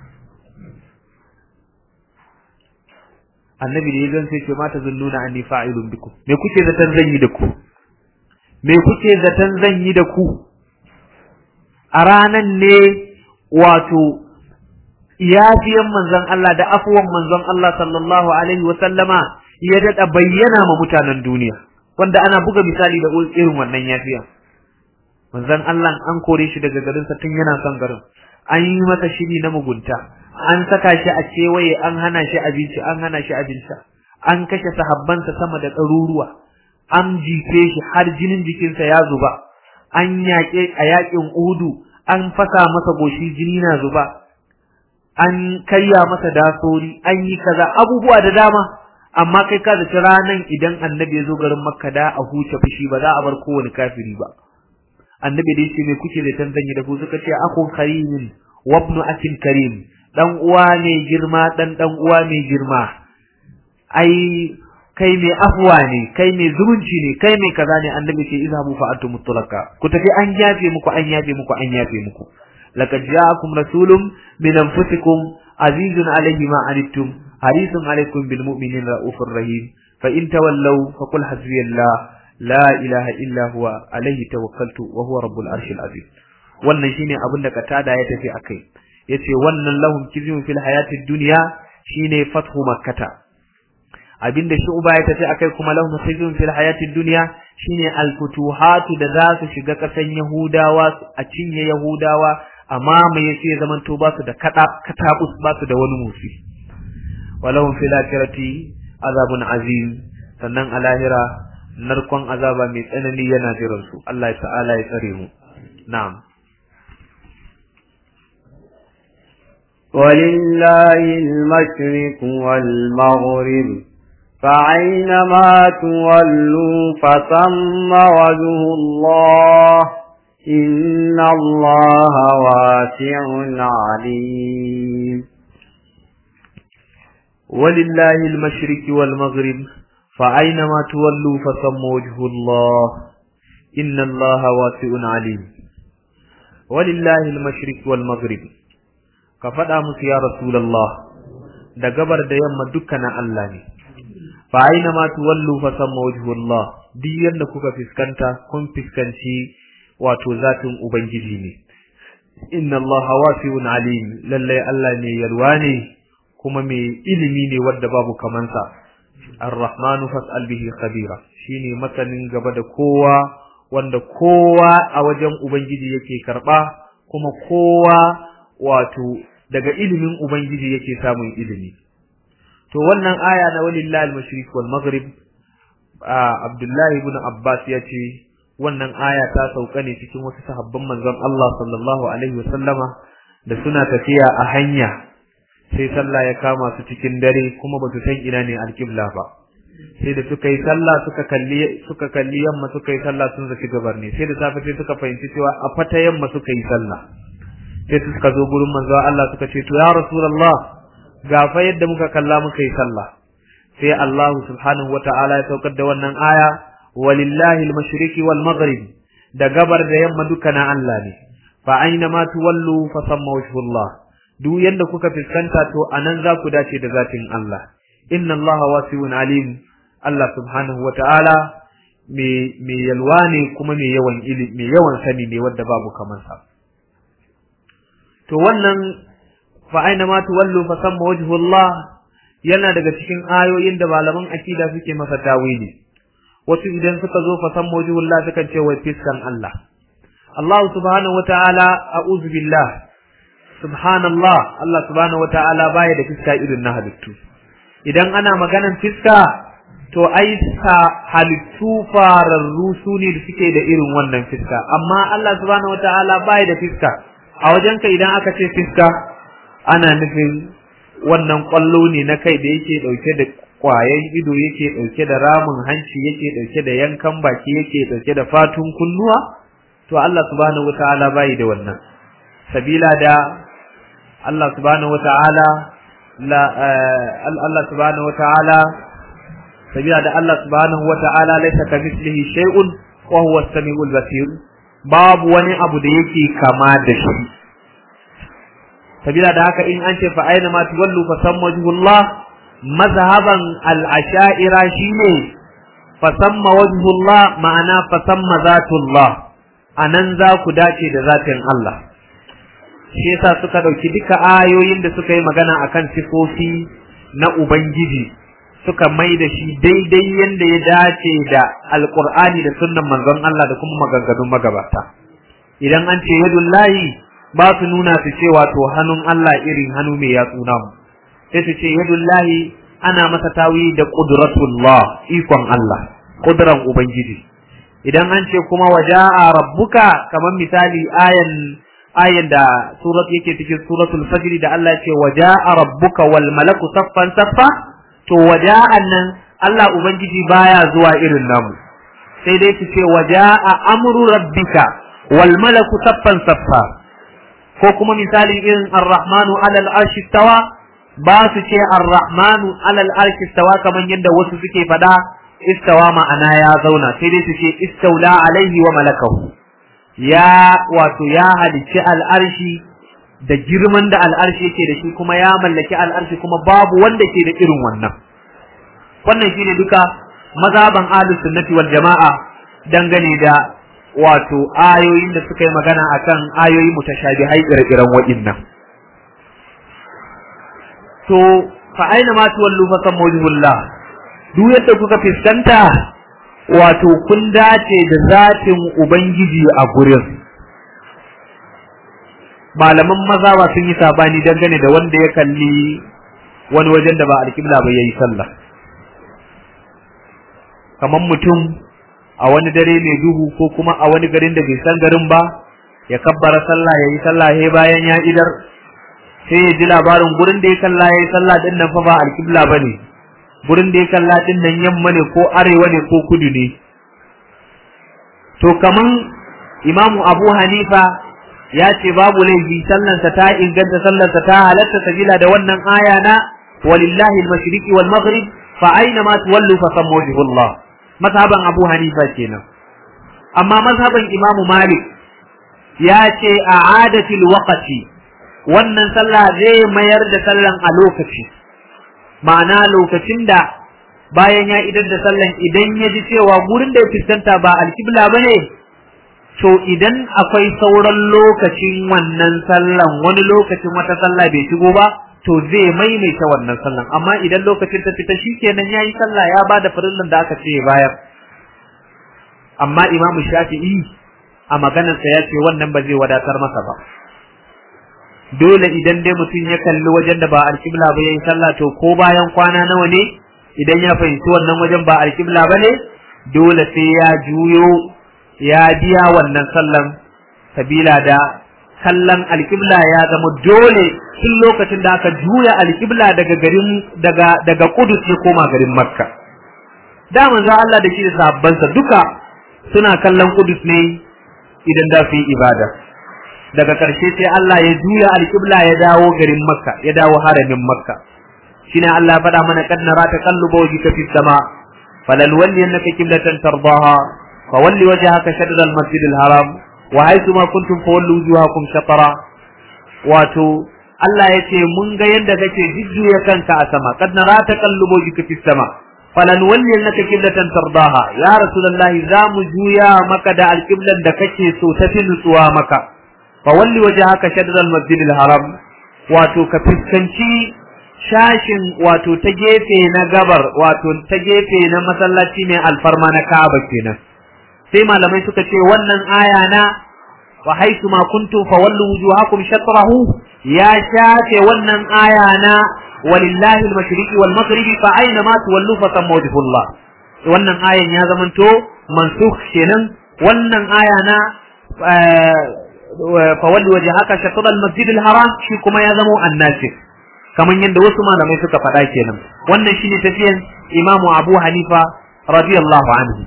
[SPEAKER 2] Annabi da ya gan sai ce mata zan nuna an fa'ilun biku. Me kuke zaton zan yi da ku? Me kuke zaton zan yi da ku? A ranan ne wato yafiyan manzon Allah da afuwan manzon Allah sallallahu alaihi wa sallama ya daɗa bayyana ma mutanen duniya. Wanda ana buga misali da irin wannan yafiyan. manzon Allah an kore shi daga garinsa tun yana son garin an yi masa shiri na mugunta an saka shi a kewaye an hana shi abinci an hana shi abinci an kashe sahabbansa sama da ɗaruruwa an jife shi har jinin jikinsa ya zuba an yaƙe a yaƙin uhudu an fasa masa goshi jini na zuba an karya masa dasori an yi kaza abubuwa da dama amma kai ka zaci ranan idan annabi ya zo garin makka da a huce fushi ba za a bar kowane kafiri ba annabi da yace me kuke da tanzanyi da ku suka ce akhun karimin wa ibnu akin karim dan uwa ne girma dan dan uwa mai girma ai kai mai afwa ne kai mai zumunci ne kai mai kaza ne annabi ce izhabu fa antum mutlaqa ku tafi an yafe muku an yafe muku an yafe muku laqad ja'akum rasulun min anfusikum azizun alayhi ma anittum harisun alaykum bil mu'minina raufur rahim fa in tawallaw faqul hasbiyallah la ilaha illa huwa alaihi tawakkaltu wa huwa rabbul arshil azim wannan shine abin da katada ya tafi akai yace wannan lahum kizyun fil hayatid dunya shine fathu makkata abinda shu'ba ya tafi akai kuma lahum kizyun fil hayatid dunya shine al futuhatu da za su shiga kasan yahudawa a cinye yahudawa amma mai yace zaman to ba su da kada katabus ba su da wani musi walahum fil akhirati azabun azim sannan a lahira narkon azaba mai tsanani yana jiran su Allah ta'ala ya tsare mu na'am
[SPEAKER 1] ولله المشرق والمغرب فأينما تولوا فثم وجه الله إن الله واسع عليم
[SPEAKER 2] ولله المشرق والمغرب فأينما تولوا فثم وجه الله إن الله واسع عليم ولله المشرق والمغرب كفدا musu ya rasulullah da gabar da yamma dukkanin Allah ne fa aina ma tuwallu fa samma wajhullah duk yanda kuka fiskanta kun fiskanci wato zatin ubangiji ne inna allaha wasi'un alim lalle Allah ne yalwa ne kuma mai ilimi ne wanda babu kamansa ar-rahmanu fas'al bihi khabira shine masanin gaba da kowa wanda kowa a wajen ubangiji yake karba kuma kowa wato daga ilimin ubangiji yake samun ilimi to wannan aya na walillahi al-mashriq wal maghrib Abdullahi ibn Abbas ya ce wannan aya ta sauka ne cikin wasu sahabban manzon Allah sallallahu alaihi wasallama da suna tafiya a hanya sai sallah ya kama su cikin dare kuma ba su san ina ne alƙibla ba sai da suka yi sallah suka kalli suka kalli yamma suka yi sallah sun zaci gabar ne sai da safe sai suka fahimci cewa a fata yamma suka yi sallah sai suka zo gurin manzo Allah suka ce to ya rasulullah ga fa yadda muka kalla muka yi sallah sai Allah subhanahu wata'ala ya saukar da wannan aya walillahi al-mashriqi wal maghrib da gabar da yamma duka na Allah ne fa aina ma tuwallu fa samma wajhullah duk yanda kuka fiskanta to anan za ku dace da zatin Allah inna Allah wasi'un alim Allah subhanahu wata'ala me me yalwa ne kuma me yawan ilimi me yawan sani ne wanda babu kamar sa to wannan fa aina ma tuwallu fa samma wajhullah yana daga cikin ayoyin da malaman akida suke masa tawili wasu idan suka zo fa samma wajhullah sukan ce wai fiskan Allah Allah subhanahu wata'ala a'udhu billah subhanallah Allah subhanahu wata'ala baya da fiska irin na halittu idan ana maganan fiska to ai sa halittu fararru su ne da suke da irin wannan fiska amma Allah subhanahu wata'ala baya da fiska a wajenka idan aka ce fiska ana nufin wannan kwallo ne na kai da yake dauke da kwayan ido yake dauke da ramin hanci yake dauke da yankan baki yake dauke da fatun kunnuwa to Allah subhanahu wata'ala bai da wannan sabila da Allah subhanahu wata'ala la Allah subhanahu wata'ala sabila da Allah subhanahu wata'ala laysa kamithlihi shay'un wa huwa as-sami'ul basir babu wani abu da yake kama da shi sabila da haka in an ce fa aina ma tuwallu fa samma wajhullah mazhaban al-asha'ira shine fa samma wajhullah ma'ana fa samma zatullah anan za ku dace da zatin Allah shi yasa suka dauki duka ayoyin da suka yi magana akan sifofi na ubangiji suka mai da shi daidai yanda ya dace da alqur'ani da sunnan manzon Allah da kuma maganganun magabata idan an ce yadullahi ba su nuna su ce wato hannun Allah irin hannu mai yatsu namu sai su ce yadullahi ana masa tawi da qudratullah ikon Allah kudran ubangiji idan an ce kuma waja'a rabbuka kamar misali ayan ayan da surat yake cikin suratul fajr da Allah ya ce waja'a rabbuka wal malaku saffan saffa to waja'an nan Allah ubangiji baya zuwa irin namu sai dai su ce waja'a amru rabbika wal malaku saffan saffa ko kuma misali irin ar-rahmanu alal arshi tawa ba su ce ar-rahmanu alal arshi tawa kamar yadda wasu suke faɗa istawa ma'ana ya zauna sai dai su ce istaula alaihi wa malakahu ya wato ya halicci al'arshi da girman da al'arshi yake da shi kuma ya mallaki al'arshi kuma babu wanda ke da irin wannan wannan shine duka mazhaban ahlus sunnati wal jama'a dangane da wato ayoyin da suka yi magana akan ayoyi mutashabihai ire-iren waɗannan to fa aina ma tuwallu fa sammu wajhullah duk yadda kuka fiskanta wato kun dace da zatin ubangiji a gurin malaman maza ba sun yi sabani dangane da wanda ya kalli wani wajen da ba alƙibla ba yayi sallah kamar mutum a wani dare mai duhu ko kuma a wani garin da bai san garin ba ya kabbara sallah ya yi sallah he bayan ya idar sai ya ji labarin gurin da ya kalla ya yi sallah din nan fa ba alƙibla ba ne gurin da ya kalla din nan yamma ne ko arewa ne ko kudu ne to kaman imamu abu hanifa ya ce babu laifi sallansa ta inganta sallansa ta halatta sabila da wannan aya na walillahi al-mashriqi wal maghrib fa aina ma tuwallu fa sammu wajhullah mazhaban Abu Hanifa kenan amma mazhaban Imam Malik ya ce a adatil waqti wannan sallah zai mayar da sallan a lokaci ma'ana lokacin da bayan ya idar da sallan idan ya ji cewa gurin da ya fuskanta ba alkibla bane to idan akwai sauran lokacin wannan sallan wani lokacin wata sallah bai shigo ba to zai maimaita wannan sallan amma idan lokacin ta fita shikenan yayi sallah ya bada farillan da aka ce bayar amma Imam Shafi'i a maganarsa ya ce wannan ba zai wadatar masa ba dole idan dai mutum ya kalli wajen da ba alkibla ba yayi sallah to ko bayan kwana nawa ne idan ya fahimci wannan wajen ba alkibla ba ne dole sai ya juyo ya biya wannan sallan sabila da kallon alkibla ya zama dole tun lokacin da aka juya alkibla daga garin daga daga Kudus ya koma garin Makka da manzo Allah da shi da sahabbansa duka suna kallon Kudus ne idan da su yi ibada daga ƙarshe sai Allah ya juya alkibla ya dawo garin Makka ya dawo haramin Makka shine Allah ya faɗa mana kad nara taqalluba wajhika fis sama falal walli annaka qiblatan tardaha fawalli wajhaka shatr al masjid al haram wa haythu ma kuntum fawallu wujuhakum shatara wato Allah ya ce mun ga yadda kake jujjuya kanka a sama kad nara taqallubu wajhika fis sama falan walli annaka qiblatan tardaha ya rasulullah za mu juya maka da alqiblan da kake so ta fi nutsuwa maka fa walli wajhaka shatr al masjid al haram wato ka fiskanci shashin wato ta gefe na gabar wato ta gefe na masallaci mai alfarma na Ka'aba kenan sai malamai suka ce wannan aya na wa haitu ma kuntum fawallu wujuhakum shatrahu ya shafe wannan aya na walillahi al-mashriqi wal maghribi fa aina ma tuwallu fa samma wajhullah wannan ayan ya zamanto mansukh kenan wannan aya na fawallu wajhaka shatr al-masjid al-haram shi kuma ya zamo annasik kaman yadda wasu malamai suka faɗa kenan wannan shine tafiyan imamu abu hanifa radiyallahu anhu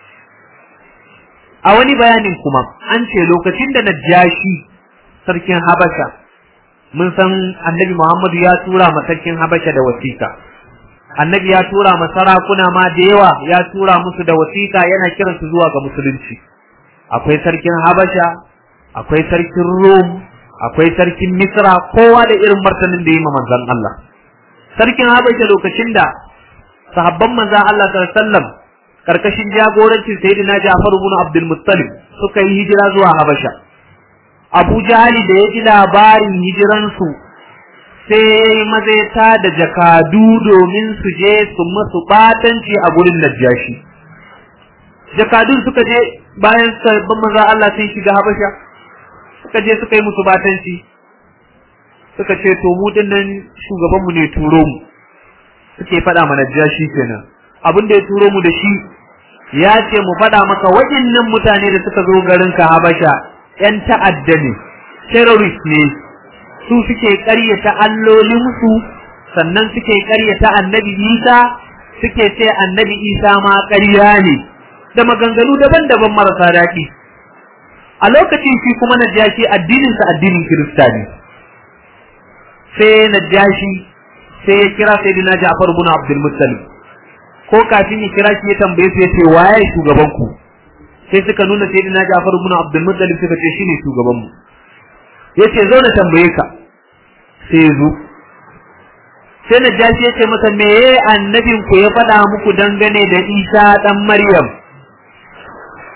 [SPEAKER 2] a wani bayanin kuma an ce lokacin da najashi sarkin habasha mun san annabi muhammadu ya tura ma sarkin habasha da wasiƙa annabi ya tura ma sarakuna ma da yawa ya tura musu da wasiƙa yana kiransu zuwa ga musulunci akwai sarkin habasha akwai sarkin rom akwai sarkin misra kowa da irin martanin da yi ma manzon Allah sarkin habasha lokacin da sahabban manzon Allah sallallahu alaihi wasallam karkashin jagorancin sayyidina Ja'far ibn Abdul Muttalib suka yi hijira zuwa Habasha Abu Jahali da ya ji labarin hijiran su sai mazaita da jakadu domin su je su masu batanci a gurin Najashi jakadun suka je bayan sabbin manzo Allah sun shiga Habasha suka je suka yi musu batanci suka ce to mu dinnan shugabanmu ne turo mu suke faɗa mana Najashi kenan abin da ya turo mu da shi ya ce mu faɗa maka waɗannan mutane da suka zo garin ka Habasha ƴan ta'adda ne terrorist ne su suke ƙaryata allolinsu sannan suke ƙaryata annabi Isa suke ce annabi Isa ma ƙarya ne da maganganu daban-daban marasa daɗi a lokacin shi kuma Najashi addininsa addinin Kirista ne sai Najashi sai ya kira Sayyidina Ja'far ibn Abdul Muttalib ko kafin ya kira shi ya tambaye su ya ce waye shugaban ku sai suka nuna sai dina Ja'far ibn Abdul Muttalib suka ce shine shugaban mu yace zo na tambaye ka sai zo sai na jashi yace masa meye annabin ku ya faɗa muku dangane da Isa dan Maryam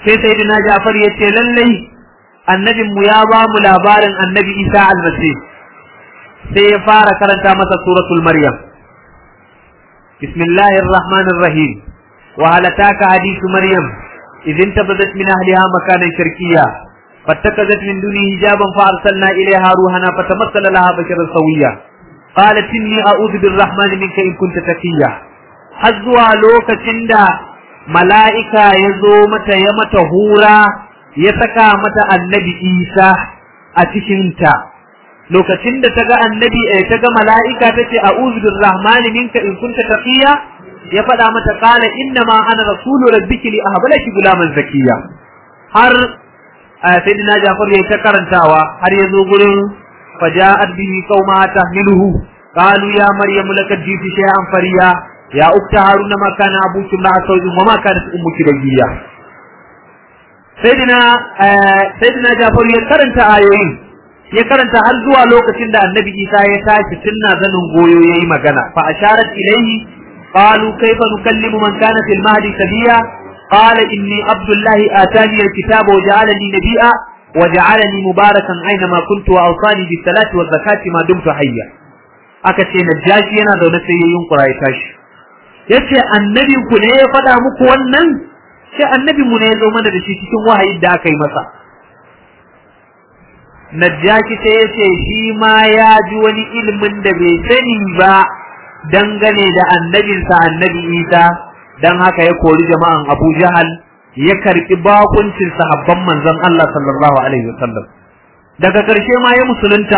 [SPEAKER 2] sai sayyidina Ja'far ya ce lallai annabin mu ya ba mu labarin annabi Isa almasih sai ya fara karanta masa suratul maryam bismillahir rahmanir rahim wa hal ataka hadithu maryam idh intabazat min ahliha makanan sharqiyya فاتخذت من دونه حجابا فارسلنا اليها روحنا فتمثل لها بشرا سويا قالت اني اعوذ بالرحمن منك ان كنت تقيا har zuwa lokacin da mala'ika ya zo mata ya mata hura ya saka mata annabi isa a cikinta lokacin da ta ga annabi ta ga mala'ika ta ce a'udhu birrahmani minka in kunta taqiya ya faɗa mata qala inna ma ana rasulu rabbiki li ahbalaki gulaman zakiya har sayyidina Jafar ya ta karantawa har ya zo gurin faja'at bihi qauma tahmiluhu qalu ya maryam lakad jiti shay'an fariya ya ukta haruna ma kana abuki ma saujin wa ma kanat ummuki bagiya sayyidina sayyidina Jafar ya karanta ayoyin ya karanta har zuwa lokacin da annabi Isa ya tashi tunna zanin goyo yayi magana fa asharat ilayhi qalu kayfa nukallimu man kana fil mahdi sabiya قال إني عبد الله آتاني الكتاب وجعلني نبيا وجعلني مباركا أينما كنت وأوصاني بالصلاة والزكاة ما دمت حيا akace najashi yana zaune sai ya yunkura ya tashi yace annabi ku ne ya faɗa muku wannan sai annabi mu ne ya zo mana da shi cikin wahayin da aka yi masa najashi sai yace shi ma ya ji wani ilimin da bai sani ba dangane da annabinsa annabi Isa dan haka ya kori jama'an Abu Jahal ya karbi bakuncin sahabban manzon Allah sallallahu alaihi wasallam daga karshe ma ya musulunta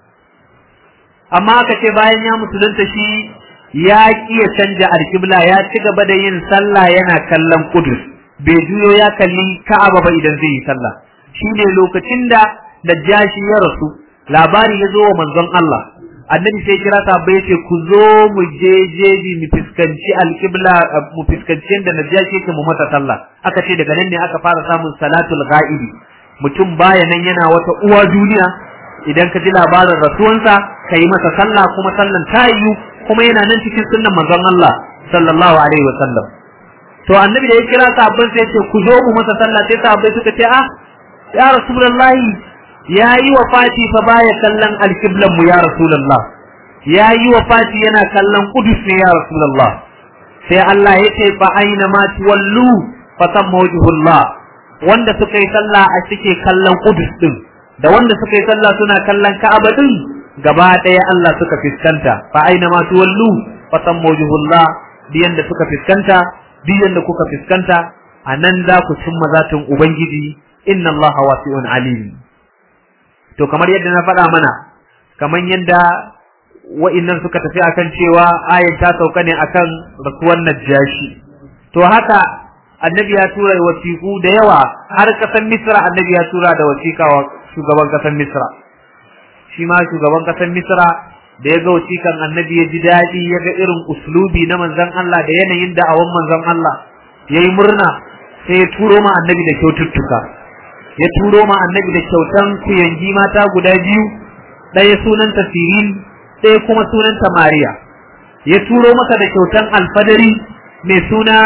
[SPEAKER 2] amma aka ce bayan ya musulunta shi ya kiya canja alkibla ya ci gaba da yin sallah yana kallon Qudus bai juyo ya kalli Ka'aba ba idan zai yi sallah shine lokacin da Najashi ya rasu labari ya zo wa manzon Allah annabi sai kira sahabbai yace ku zo mu je jeji mu fiskanci alqibla mu fiskanci da najashi yake mu mata sallah aka ce daga nan ne aka fara samun salatul ghaibi mutum baya nan yana wata uwa duniya idan ka ji labarin rasuwansa ka yi masa sallah kuma sallan ta yiwu kuma yana nan cikin sunnan manzon Allah sallallahu alaihi wasallam to annabi da ya kira sahabban sai yace ku zo mu masa sallah sai sahabbai suka ce ah ya rasulullahi ya yi wa fati fa baya kallon alkiblan mu ya rasulullah ya yi wa fati yana kallon kudus ne ya rasulullah sai Allah ya ce fa aina ma tuwallu fa samma wajhullah wanda suka yi sallah a cike kallon kudus din da wanda suka yi sallah suna kallon ka'aba din gaba ɗaya Allah suka fiskanta fa aina ma tuwallu fa samma wajhullah biyan da suka fiskanta biyan da kuka fiskanta anan za ku cimma zatin ubangiji inna Allah wasi'un alim to kamar yadda na faɗa mana kamar yadda wa'innan suka tafi akan cewa ayan ta sauka ne akan rasuwan najashi to haka annabi ya tura wasiƙu da yawa har ƙasar misra annabi ya tura da wasiƙa wa shugaban ƙasar misra shi ma shugaban ƙasar misra da ya ga wasiƙan annabi ya ji daɗi ya ga irin uslubi na manzon Allah da yanayin da'awan manzon Allah ya yi murna sai ya turo ma annabi da kyaututtuka ya turo ma annabi da kyautan kuyangi mata guda biyu ɗaya sunanta sirin ɗaya kuma sunanta mariya ya turo masa da kyautan alfadari mai suna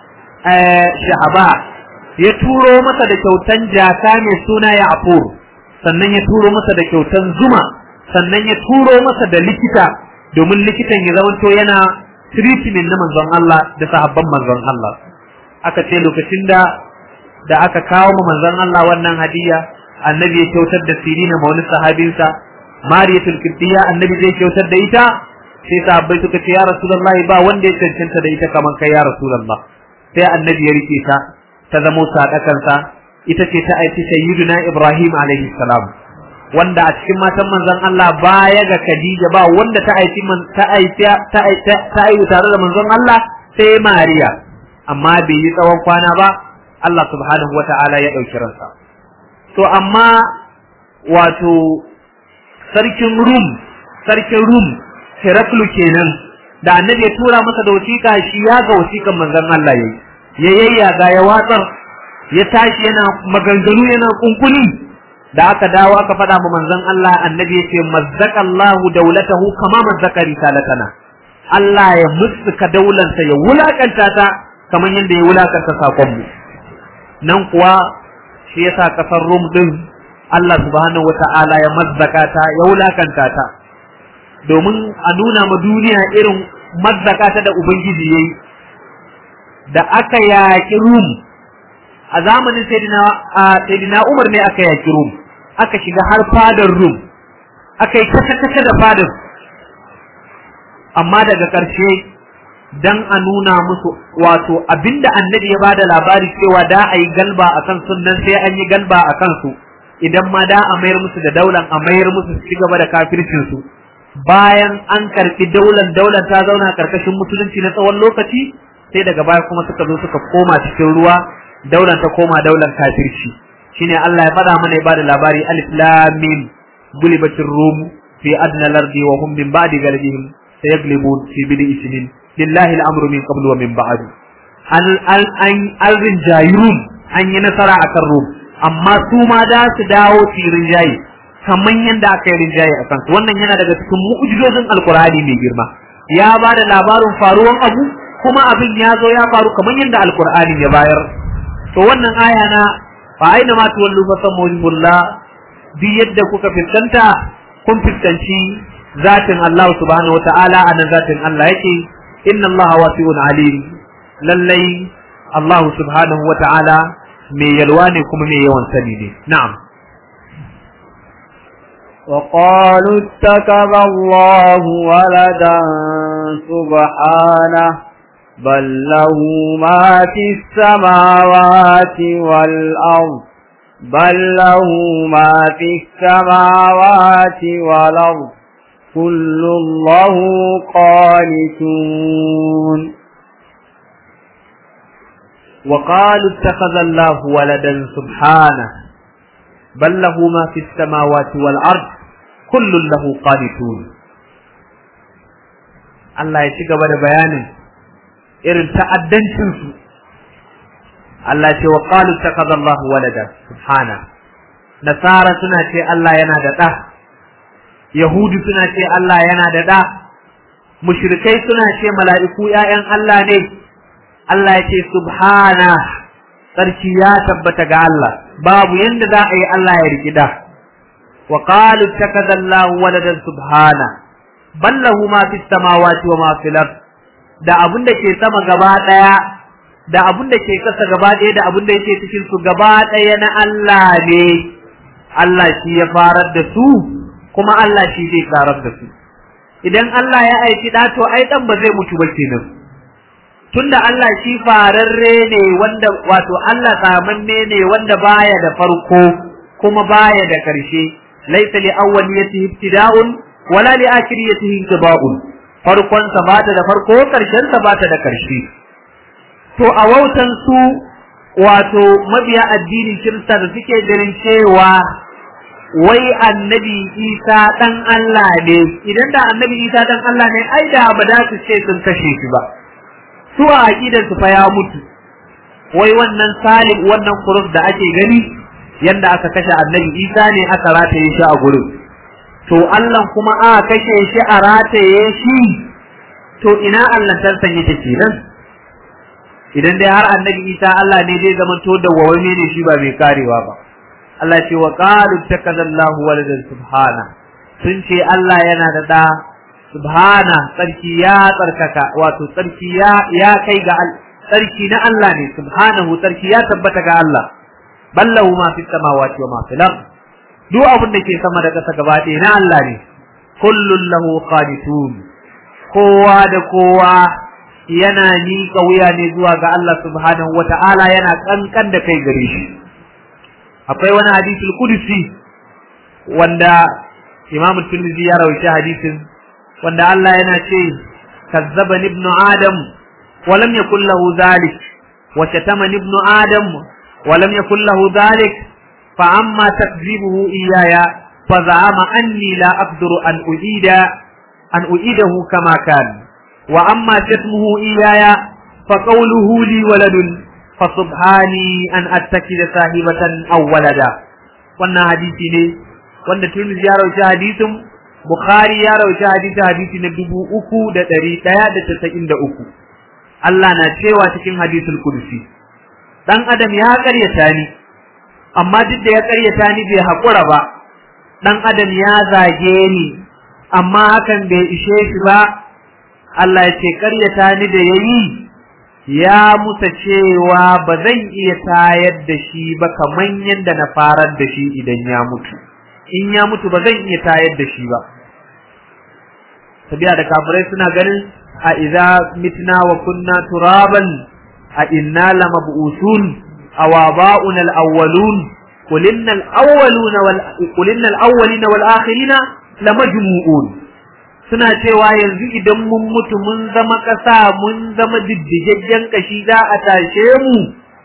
[SPEAKER 2] shahaba ya turo masa da kyautan jaka mai suna ya'fur sannan ya turo masa da kyautan zuma sannan ya turo masa da likita domin likitan ya zamanto yana treatment na manzon Allah da sahabban manzon Allah aka ce lokacin da da aka kawo ma manzon Allah wannan hadiya annabi ya kyautar da sirina ma wani sahabinsa mariyatul qibtiyya annabi zai kyautar da ita sai sahabbai suka ce ya rasulullahi ba wanda ya cancanta da ita kaman kai ya rasulullah sai annabi ya rike ta ta zamo sadakansa ita ce ta aiki sayyiduna ibrahim alaihi salam wanda a cikin matan manzon Allah baya ga Khadija ba wanda ta aiki ta aiki ta aiki ta aiki tare da manzon Allah sai Mariya amma bai yi tsawon kwana ba Allah subhanahu wata'ala ya ɗauki ransa. To amma wato sarkin Rum, sarkin Rum, Heraklu kenan, da annabi ya tura masa da wasiƙa shi ya ga wasiƙan manzon Allah yayi. Ya yayyaga ya watsar, ya tashi yana maganganu yana kunkuni. Da aka dawo aka faɗa ma manzon Allah annabi ya ce mazzaqallahu daulatahu kama mazzaka risalatana. Allah ya mussuka daularsa ya wulakanta ta kamar yadda ya wulakanta sakonmu. nan kuwa shi yasa kasar Rum din Allah subhanahu wata'ala ya mazzaka ta ya wulakanta ta domin a nuna ma duniya irin mazzaka ta da ubangiji yayi da aka yaki Rum a zamanin Sayyidina Umar ne aka yaki Rum aka shiga har fadar Rum aka yi kasa-kasa da fadar amma daga ƙarshe dan a nuna musu wato abinda annabi ya bada labari cewa da a yi galba a kan sunan sai an yi galba a kansu idan ma da a mayar musu da daular a mayar musu su ci gaba da kafircinsu bayan an karɓi daular daular ta zauna karkashin musulunci na tsawon lokaci sai daga baya kuma suka zo suka koma cikin ruwa daular ta koma daular kafirci shine Allah ya faɗa mana ya bada labari alif lam mim gulibatir rum fi adna lardi wa hum min ba'di galibihim sayaglibun fi bid'i sinin lillahi al'amru min qablu wa min ba'du an an an rinjayi rum an yi nasara akan rum amma su ma da su dawo su yi rinjaye kamar yadda aka yi rinjaye a kansu wannan yana daga cikin mu'jizozin alkur'ani mai girma ya ba da labarin faruwan abu kuma abin ya zo ya faru kamar yadda alkur'ani ya bayar to wannan aya na fa aina ma tuwallu fa samullah duk yadda kuka fiskanta kun fiskanci zatin Allah subhanahu wata'ala anan zatin Allah yake inna Allah wasi'un alim lallai Allah subhanahu wata'ala mai yalwa ne kuma mai yawan sani ne na'am
[SPEAKER 1] وقالوا اتخذ الله ولدا سبحانه بل له ما في السماوات والأرض بل له ما في السماوات والأرض كل له قانتون
[SPEAKER 2] وقالوا اتخذ الله ولدا سبحانه بل له ما في السماوات والأرض كل له قانتون Allah ya ci gaba da bayanin irin ta'addancinsu Allah ce wa qalu takaza Allah walada subhana nasara suna ce Allah yana da ɗa yahudu suna ce Allah yana da ɗa mushrikai suna ce mala'iku ‘ya'yan Allah ne Allah ya ce subhana sarki ya tabbata ga Allah babu yanda za a yi Allah ya riki da wa qalu takaza Allah waladan subhana ballahu ma fis samawati wa ma fil ard da abun da ke sama gaba daya da abun da ke kasa gaba daya da abun da yake cikin su gaba daya na Allah ne Allah shi ya farar da su kuma Allah shi zai karar da su idan Allah ya aiki da to ai dan ba zai mutu ba kenan tunda Allah shi fararre ne wanda wato Allah samanne ne wanda baya da farko kuma baya da karshe laysa li awwaliyatihi ibtida'un wala li akhiriyatihi intiba'un farkon sa bata da farko karshen sa bata da karshe to a wautan su wato mabiya addinin kirista da suke ganin cewa wai annabi isa dan Allah ne idan da annabi isa dan Allah ne ai da ba da su ce sun kashe shi ba su a aqidar su fa ya mutu wai wannan salim wannan kurus da ake gani yanda aka kashe annabi isa ne aka rataye shi a gurin to Allah kuma aka kashe shi a rataye shi to ina Allah tarsan yake kenan idan dai har annabi isa Allah ne zai zama to da wawame ne shi ba mai karewa ba Allah ce wa qalu takadallahu waladan subhana sun ce Allah yana da da subhana tsarki ya tsarkaka wato tsarki ya ya kai ga tsarki na Allah ne subhanahu tsarki ya tabbata ga Allah ballahu ma fi samawati wa ma fil ard duk abin da ke sama da ƙasa gaba ɗaya na Allah ne kullun lahu qanitun kowa da kowa yana miƙa wuya ne zuwa ga Allah subhanahu wata'ala yana kankan da kai gare shi akwai wani hadisul kudusi wanda Imam Tirmidhi ya rawaita hadisin wanda Allah yana ce kazzaba ibnu adam wa lam yakul lahu zalik wa shatama ibnu adam wa lam yakul lahu zalik fa amma takzibuhu iyaya fa za'ama anni la aqdiru an uida an uidahu kama kan wa amma shatmuhu iyaya fa qawluhu li waladun fa subhani an attakida sahibatan aw walada wannan hadisi ne wanda Tirmidhi ya rawaita hadisin Bukhari ya rawaita hadisi hadisi na dubu uku da ɗari ɗaya da casa'in da uku. Allah na cewa cikin hadisul kursi, dan adam ya ƙaryata ni amma duk da ya ƙaryata ni bai haƙura ba dan adam ya zage ni amma hakan bai ishe shi ba Allah ya ce ƙaryata ni da yayi ya musa cewa ba zan iya tayar da shi ba kaman yadda na farar da shi idan ya mutu in ya mutu ba zan iya tayar da shi ba sabiya da kafirai suna ganin a idza mitna wa kunna turaban a inna lamab'usun aw aba'una al-awwalun qul innal awwaluna wal qul innal awwalina wal akhirina lamajmu'un suna cewa yanzu idan mun mutu mun zama ƙasa mun zama diddigaggen kashi za a tashe mu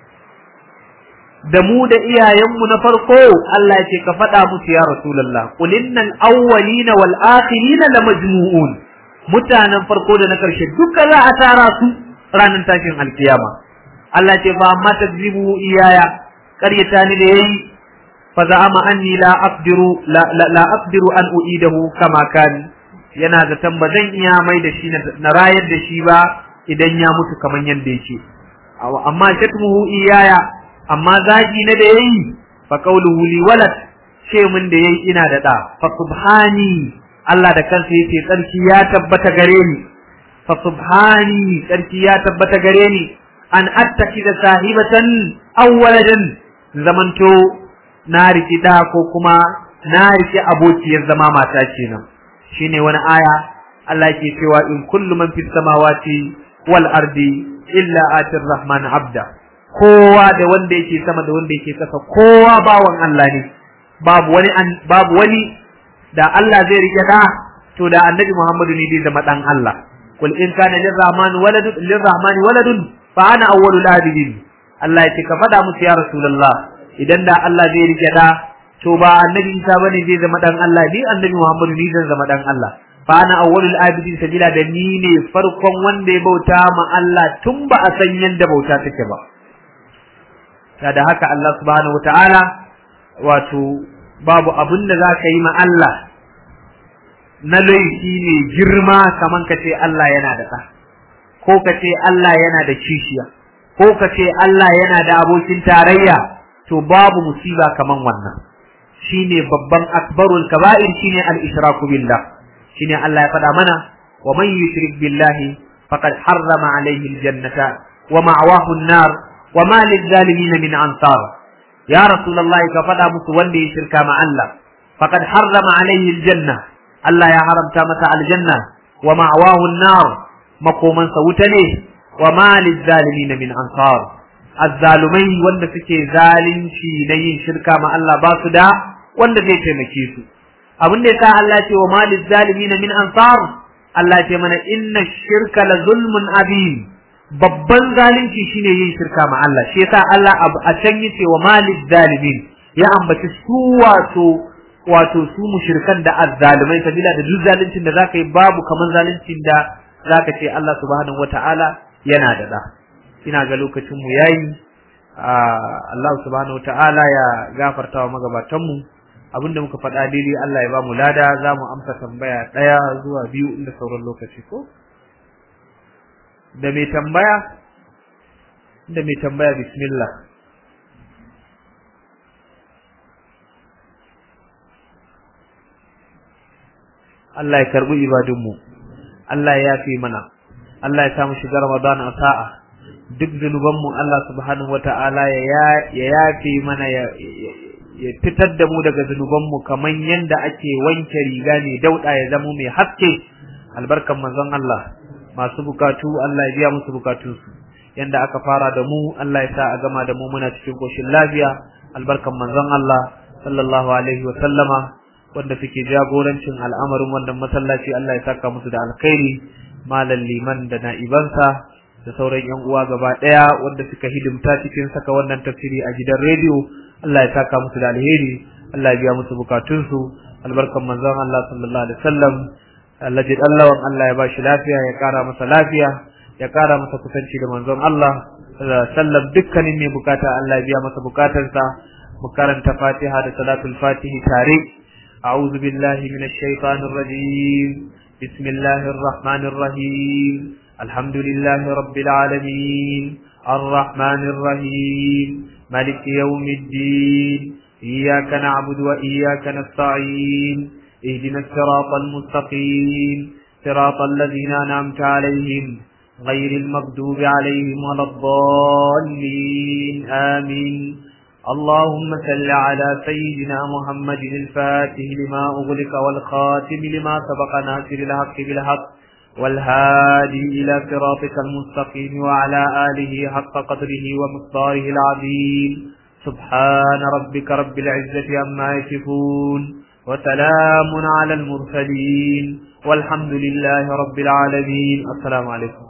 [SPEAKER 2] da mu da iyayenmu na farko Allah ce ka faɗa musu ya Rasulullah qul innal awwalina wal akhirina lamajmu'un mutanen farko da na karshe duka za a tara su ranar tashin alkiyama Allah ce fa amma takzibu iyaya qaryata ni da yayi fa za'ama anni la aqdiru la, la aqdiru an u'idahu kama kan yana zaton ba zan iya mai da shi na rayar da shi ba idan ya mutu kaman yanda yake amma shatmuhu iyaya amma zagi na da yayi fa qawluhu li walad ce mun da yayi ina da da fa subhani Allah da kansa yace tsarki ya tabbata gare ni fa subhani tsarki ya tabbata gare ni an attaki da sahibatan aw waladan zamanto na riki da ko kuma na riki abokiyar zama mata kenan shine wani aya Allah ke cewa in kullu man fis samawati wal ardi illa atir rahman abda kowa da wanda yake sama da wanda yake kasa kowa bawan Allah ne babu wani babu wani da Allah zai rike da to da annabi Muhammadu ne zai zama dan Allah kul in kana lirrahman waladun lirrahman waladun fa ana awwalul abidin Allah ya ce ka fada musu ya rasulullah idan da Allah zai rike da to ba annabi Isa bane zai zama dan Allah ni annabi Muhammadu ne zai zama dan Allah fa ana awwalul abidin sabila da ni ne farkon wanda ya bauta ma Allah tun ba a san yanda bauta take ba da haka Allah subhanahu wataala wato babu abin da za ka yi ma Allah na laifi ne girma kaman ka ce Allah yana da ɗa ko ka ce Allah yana da kishiya ko ka ce Allah yana da abokin tarayya to babu musiba kaman wannan shine babban akbarul kaba'ir shine al-ishraku billah shine Allah ya faɗa mana wa man yushrik billahi faqad harrama alayhi al-jannata wa ma'wahu an-nar wa ma lil-zalimin min ansar ya rasulullahi ka faɗa musu wanda ya shirka ma Allah faqad harrama alayhi al-janna Allah ya haramta masa aljanna wa ma'wahu an-nar makomansa wuta ne wa ma lil-zalimin min ansar azzalumai wanda suke zalunci na yin shirka ma Allah ba su da wanda zai taimake su abin da yasa Allah ce wa malil zalimin min ansar Allah ce mana inna shirka la zulmun abim babban zalunci shine yin shirka ma Allah shi yasa Allah a can yace wa malil zalimin ya ambaci su wato wato su mushrikan da azzalumai sabila da duk zaluncin da zaka yi babu kaman zaluncin da zaka ce Allah subhanahu wataala yana da da ina ga lokacin mu yayi Allah subhanahu wataala ya gafarta wa magabatan mu abinda muka faɗa daidai Allah ya ba mu lada za mu amsa tambaya ɗaya zuwa biyu inda sauran lokaci ko da mai tambaya da mai tambaya bismillah Allah ya karbi ibadunmu Allah ya yafi mana Allah ya samu shiga Ramadan a sa'a duk zunubanmu Allah subhanahu wata'ala ya yafi mana ya ya fitar da mu daga zunubanmu kamar yadda ake wanke riga ne dauda ya zama mai haske albarkan manzon Allah masu bukatu Allah ya biya musu bukatunsu yanda aka fara da mu Allah ya sa a gama da mu muna cikin koshin lafiya albarkan manzon Allah sallallahu alaihi wa sallama wanda suke jagorancin al'amarin wannan masallaci Allah ya saka musu da alkhairi malam liman da na'ibansa da sauran yan uwa gaba daya wanda suka hidimta cikin saka wannan tafsiri a gidan rediyo Allah ya saka musu da alheri Allah ya biya musu bukatunsu albarkan manzon Allah sallallahu alaihi wasallam Allah ji Allah Allah ya bashi lafiya ya kara masa lafiya ya kara masa kusanci da manzon Allah sallam dukkanin mai bukata Allah ya biya masa bukatarsa mu karanta Fatiha da salatul Fatihi tare أعوذ بالله من الشيطان الرجيم بسم الله الرحمن الرحيم الحمد لله رب العالمين الرحمن الرحيم ملك يوم الدين إياك نعبد وإياك نستعين اهدنا الصراط المستقيم صراط الذين أنعمت عليهم غير المغضوب عليهم ولا الضالين آمين اللهم صل على سيدنا محمد الفاتح لما أغلق والخاتم لما سبق ناصر الحق بالحق والهادي إلى صراطك المستقيم وعلى آله حق قدره ومقداره العظيم سبحان ربك رب العزة عما يصفون وسلام على المرسلين والحمد لله رب العالمين السلام عليكم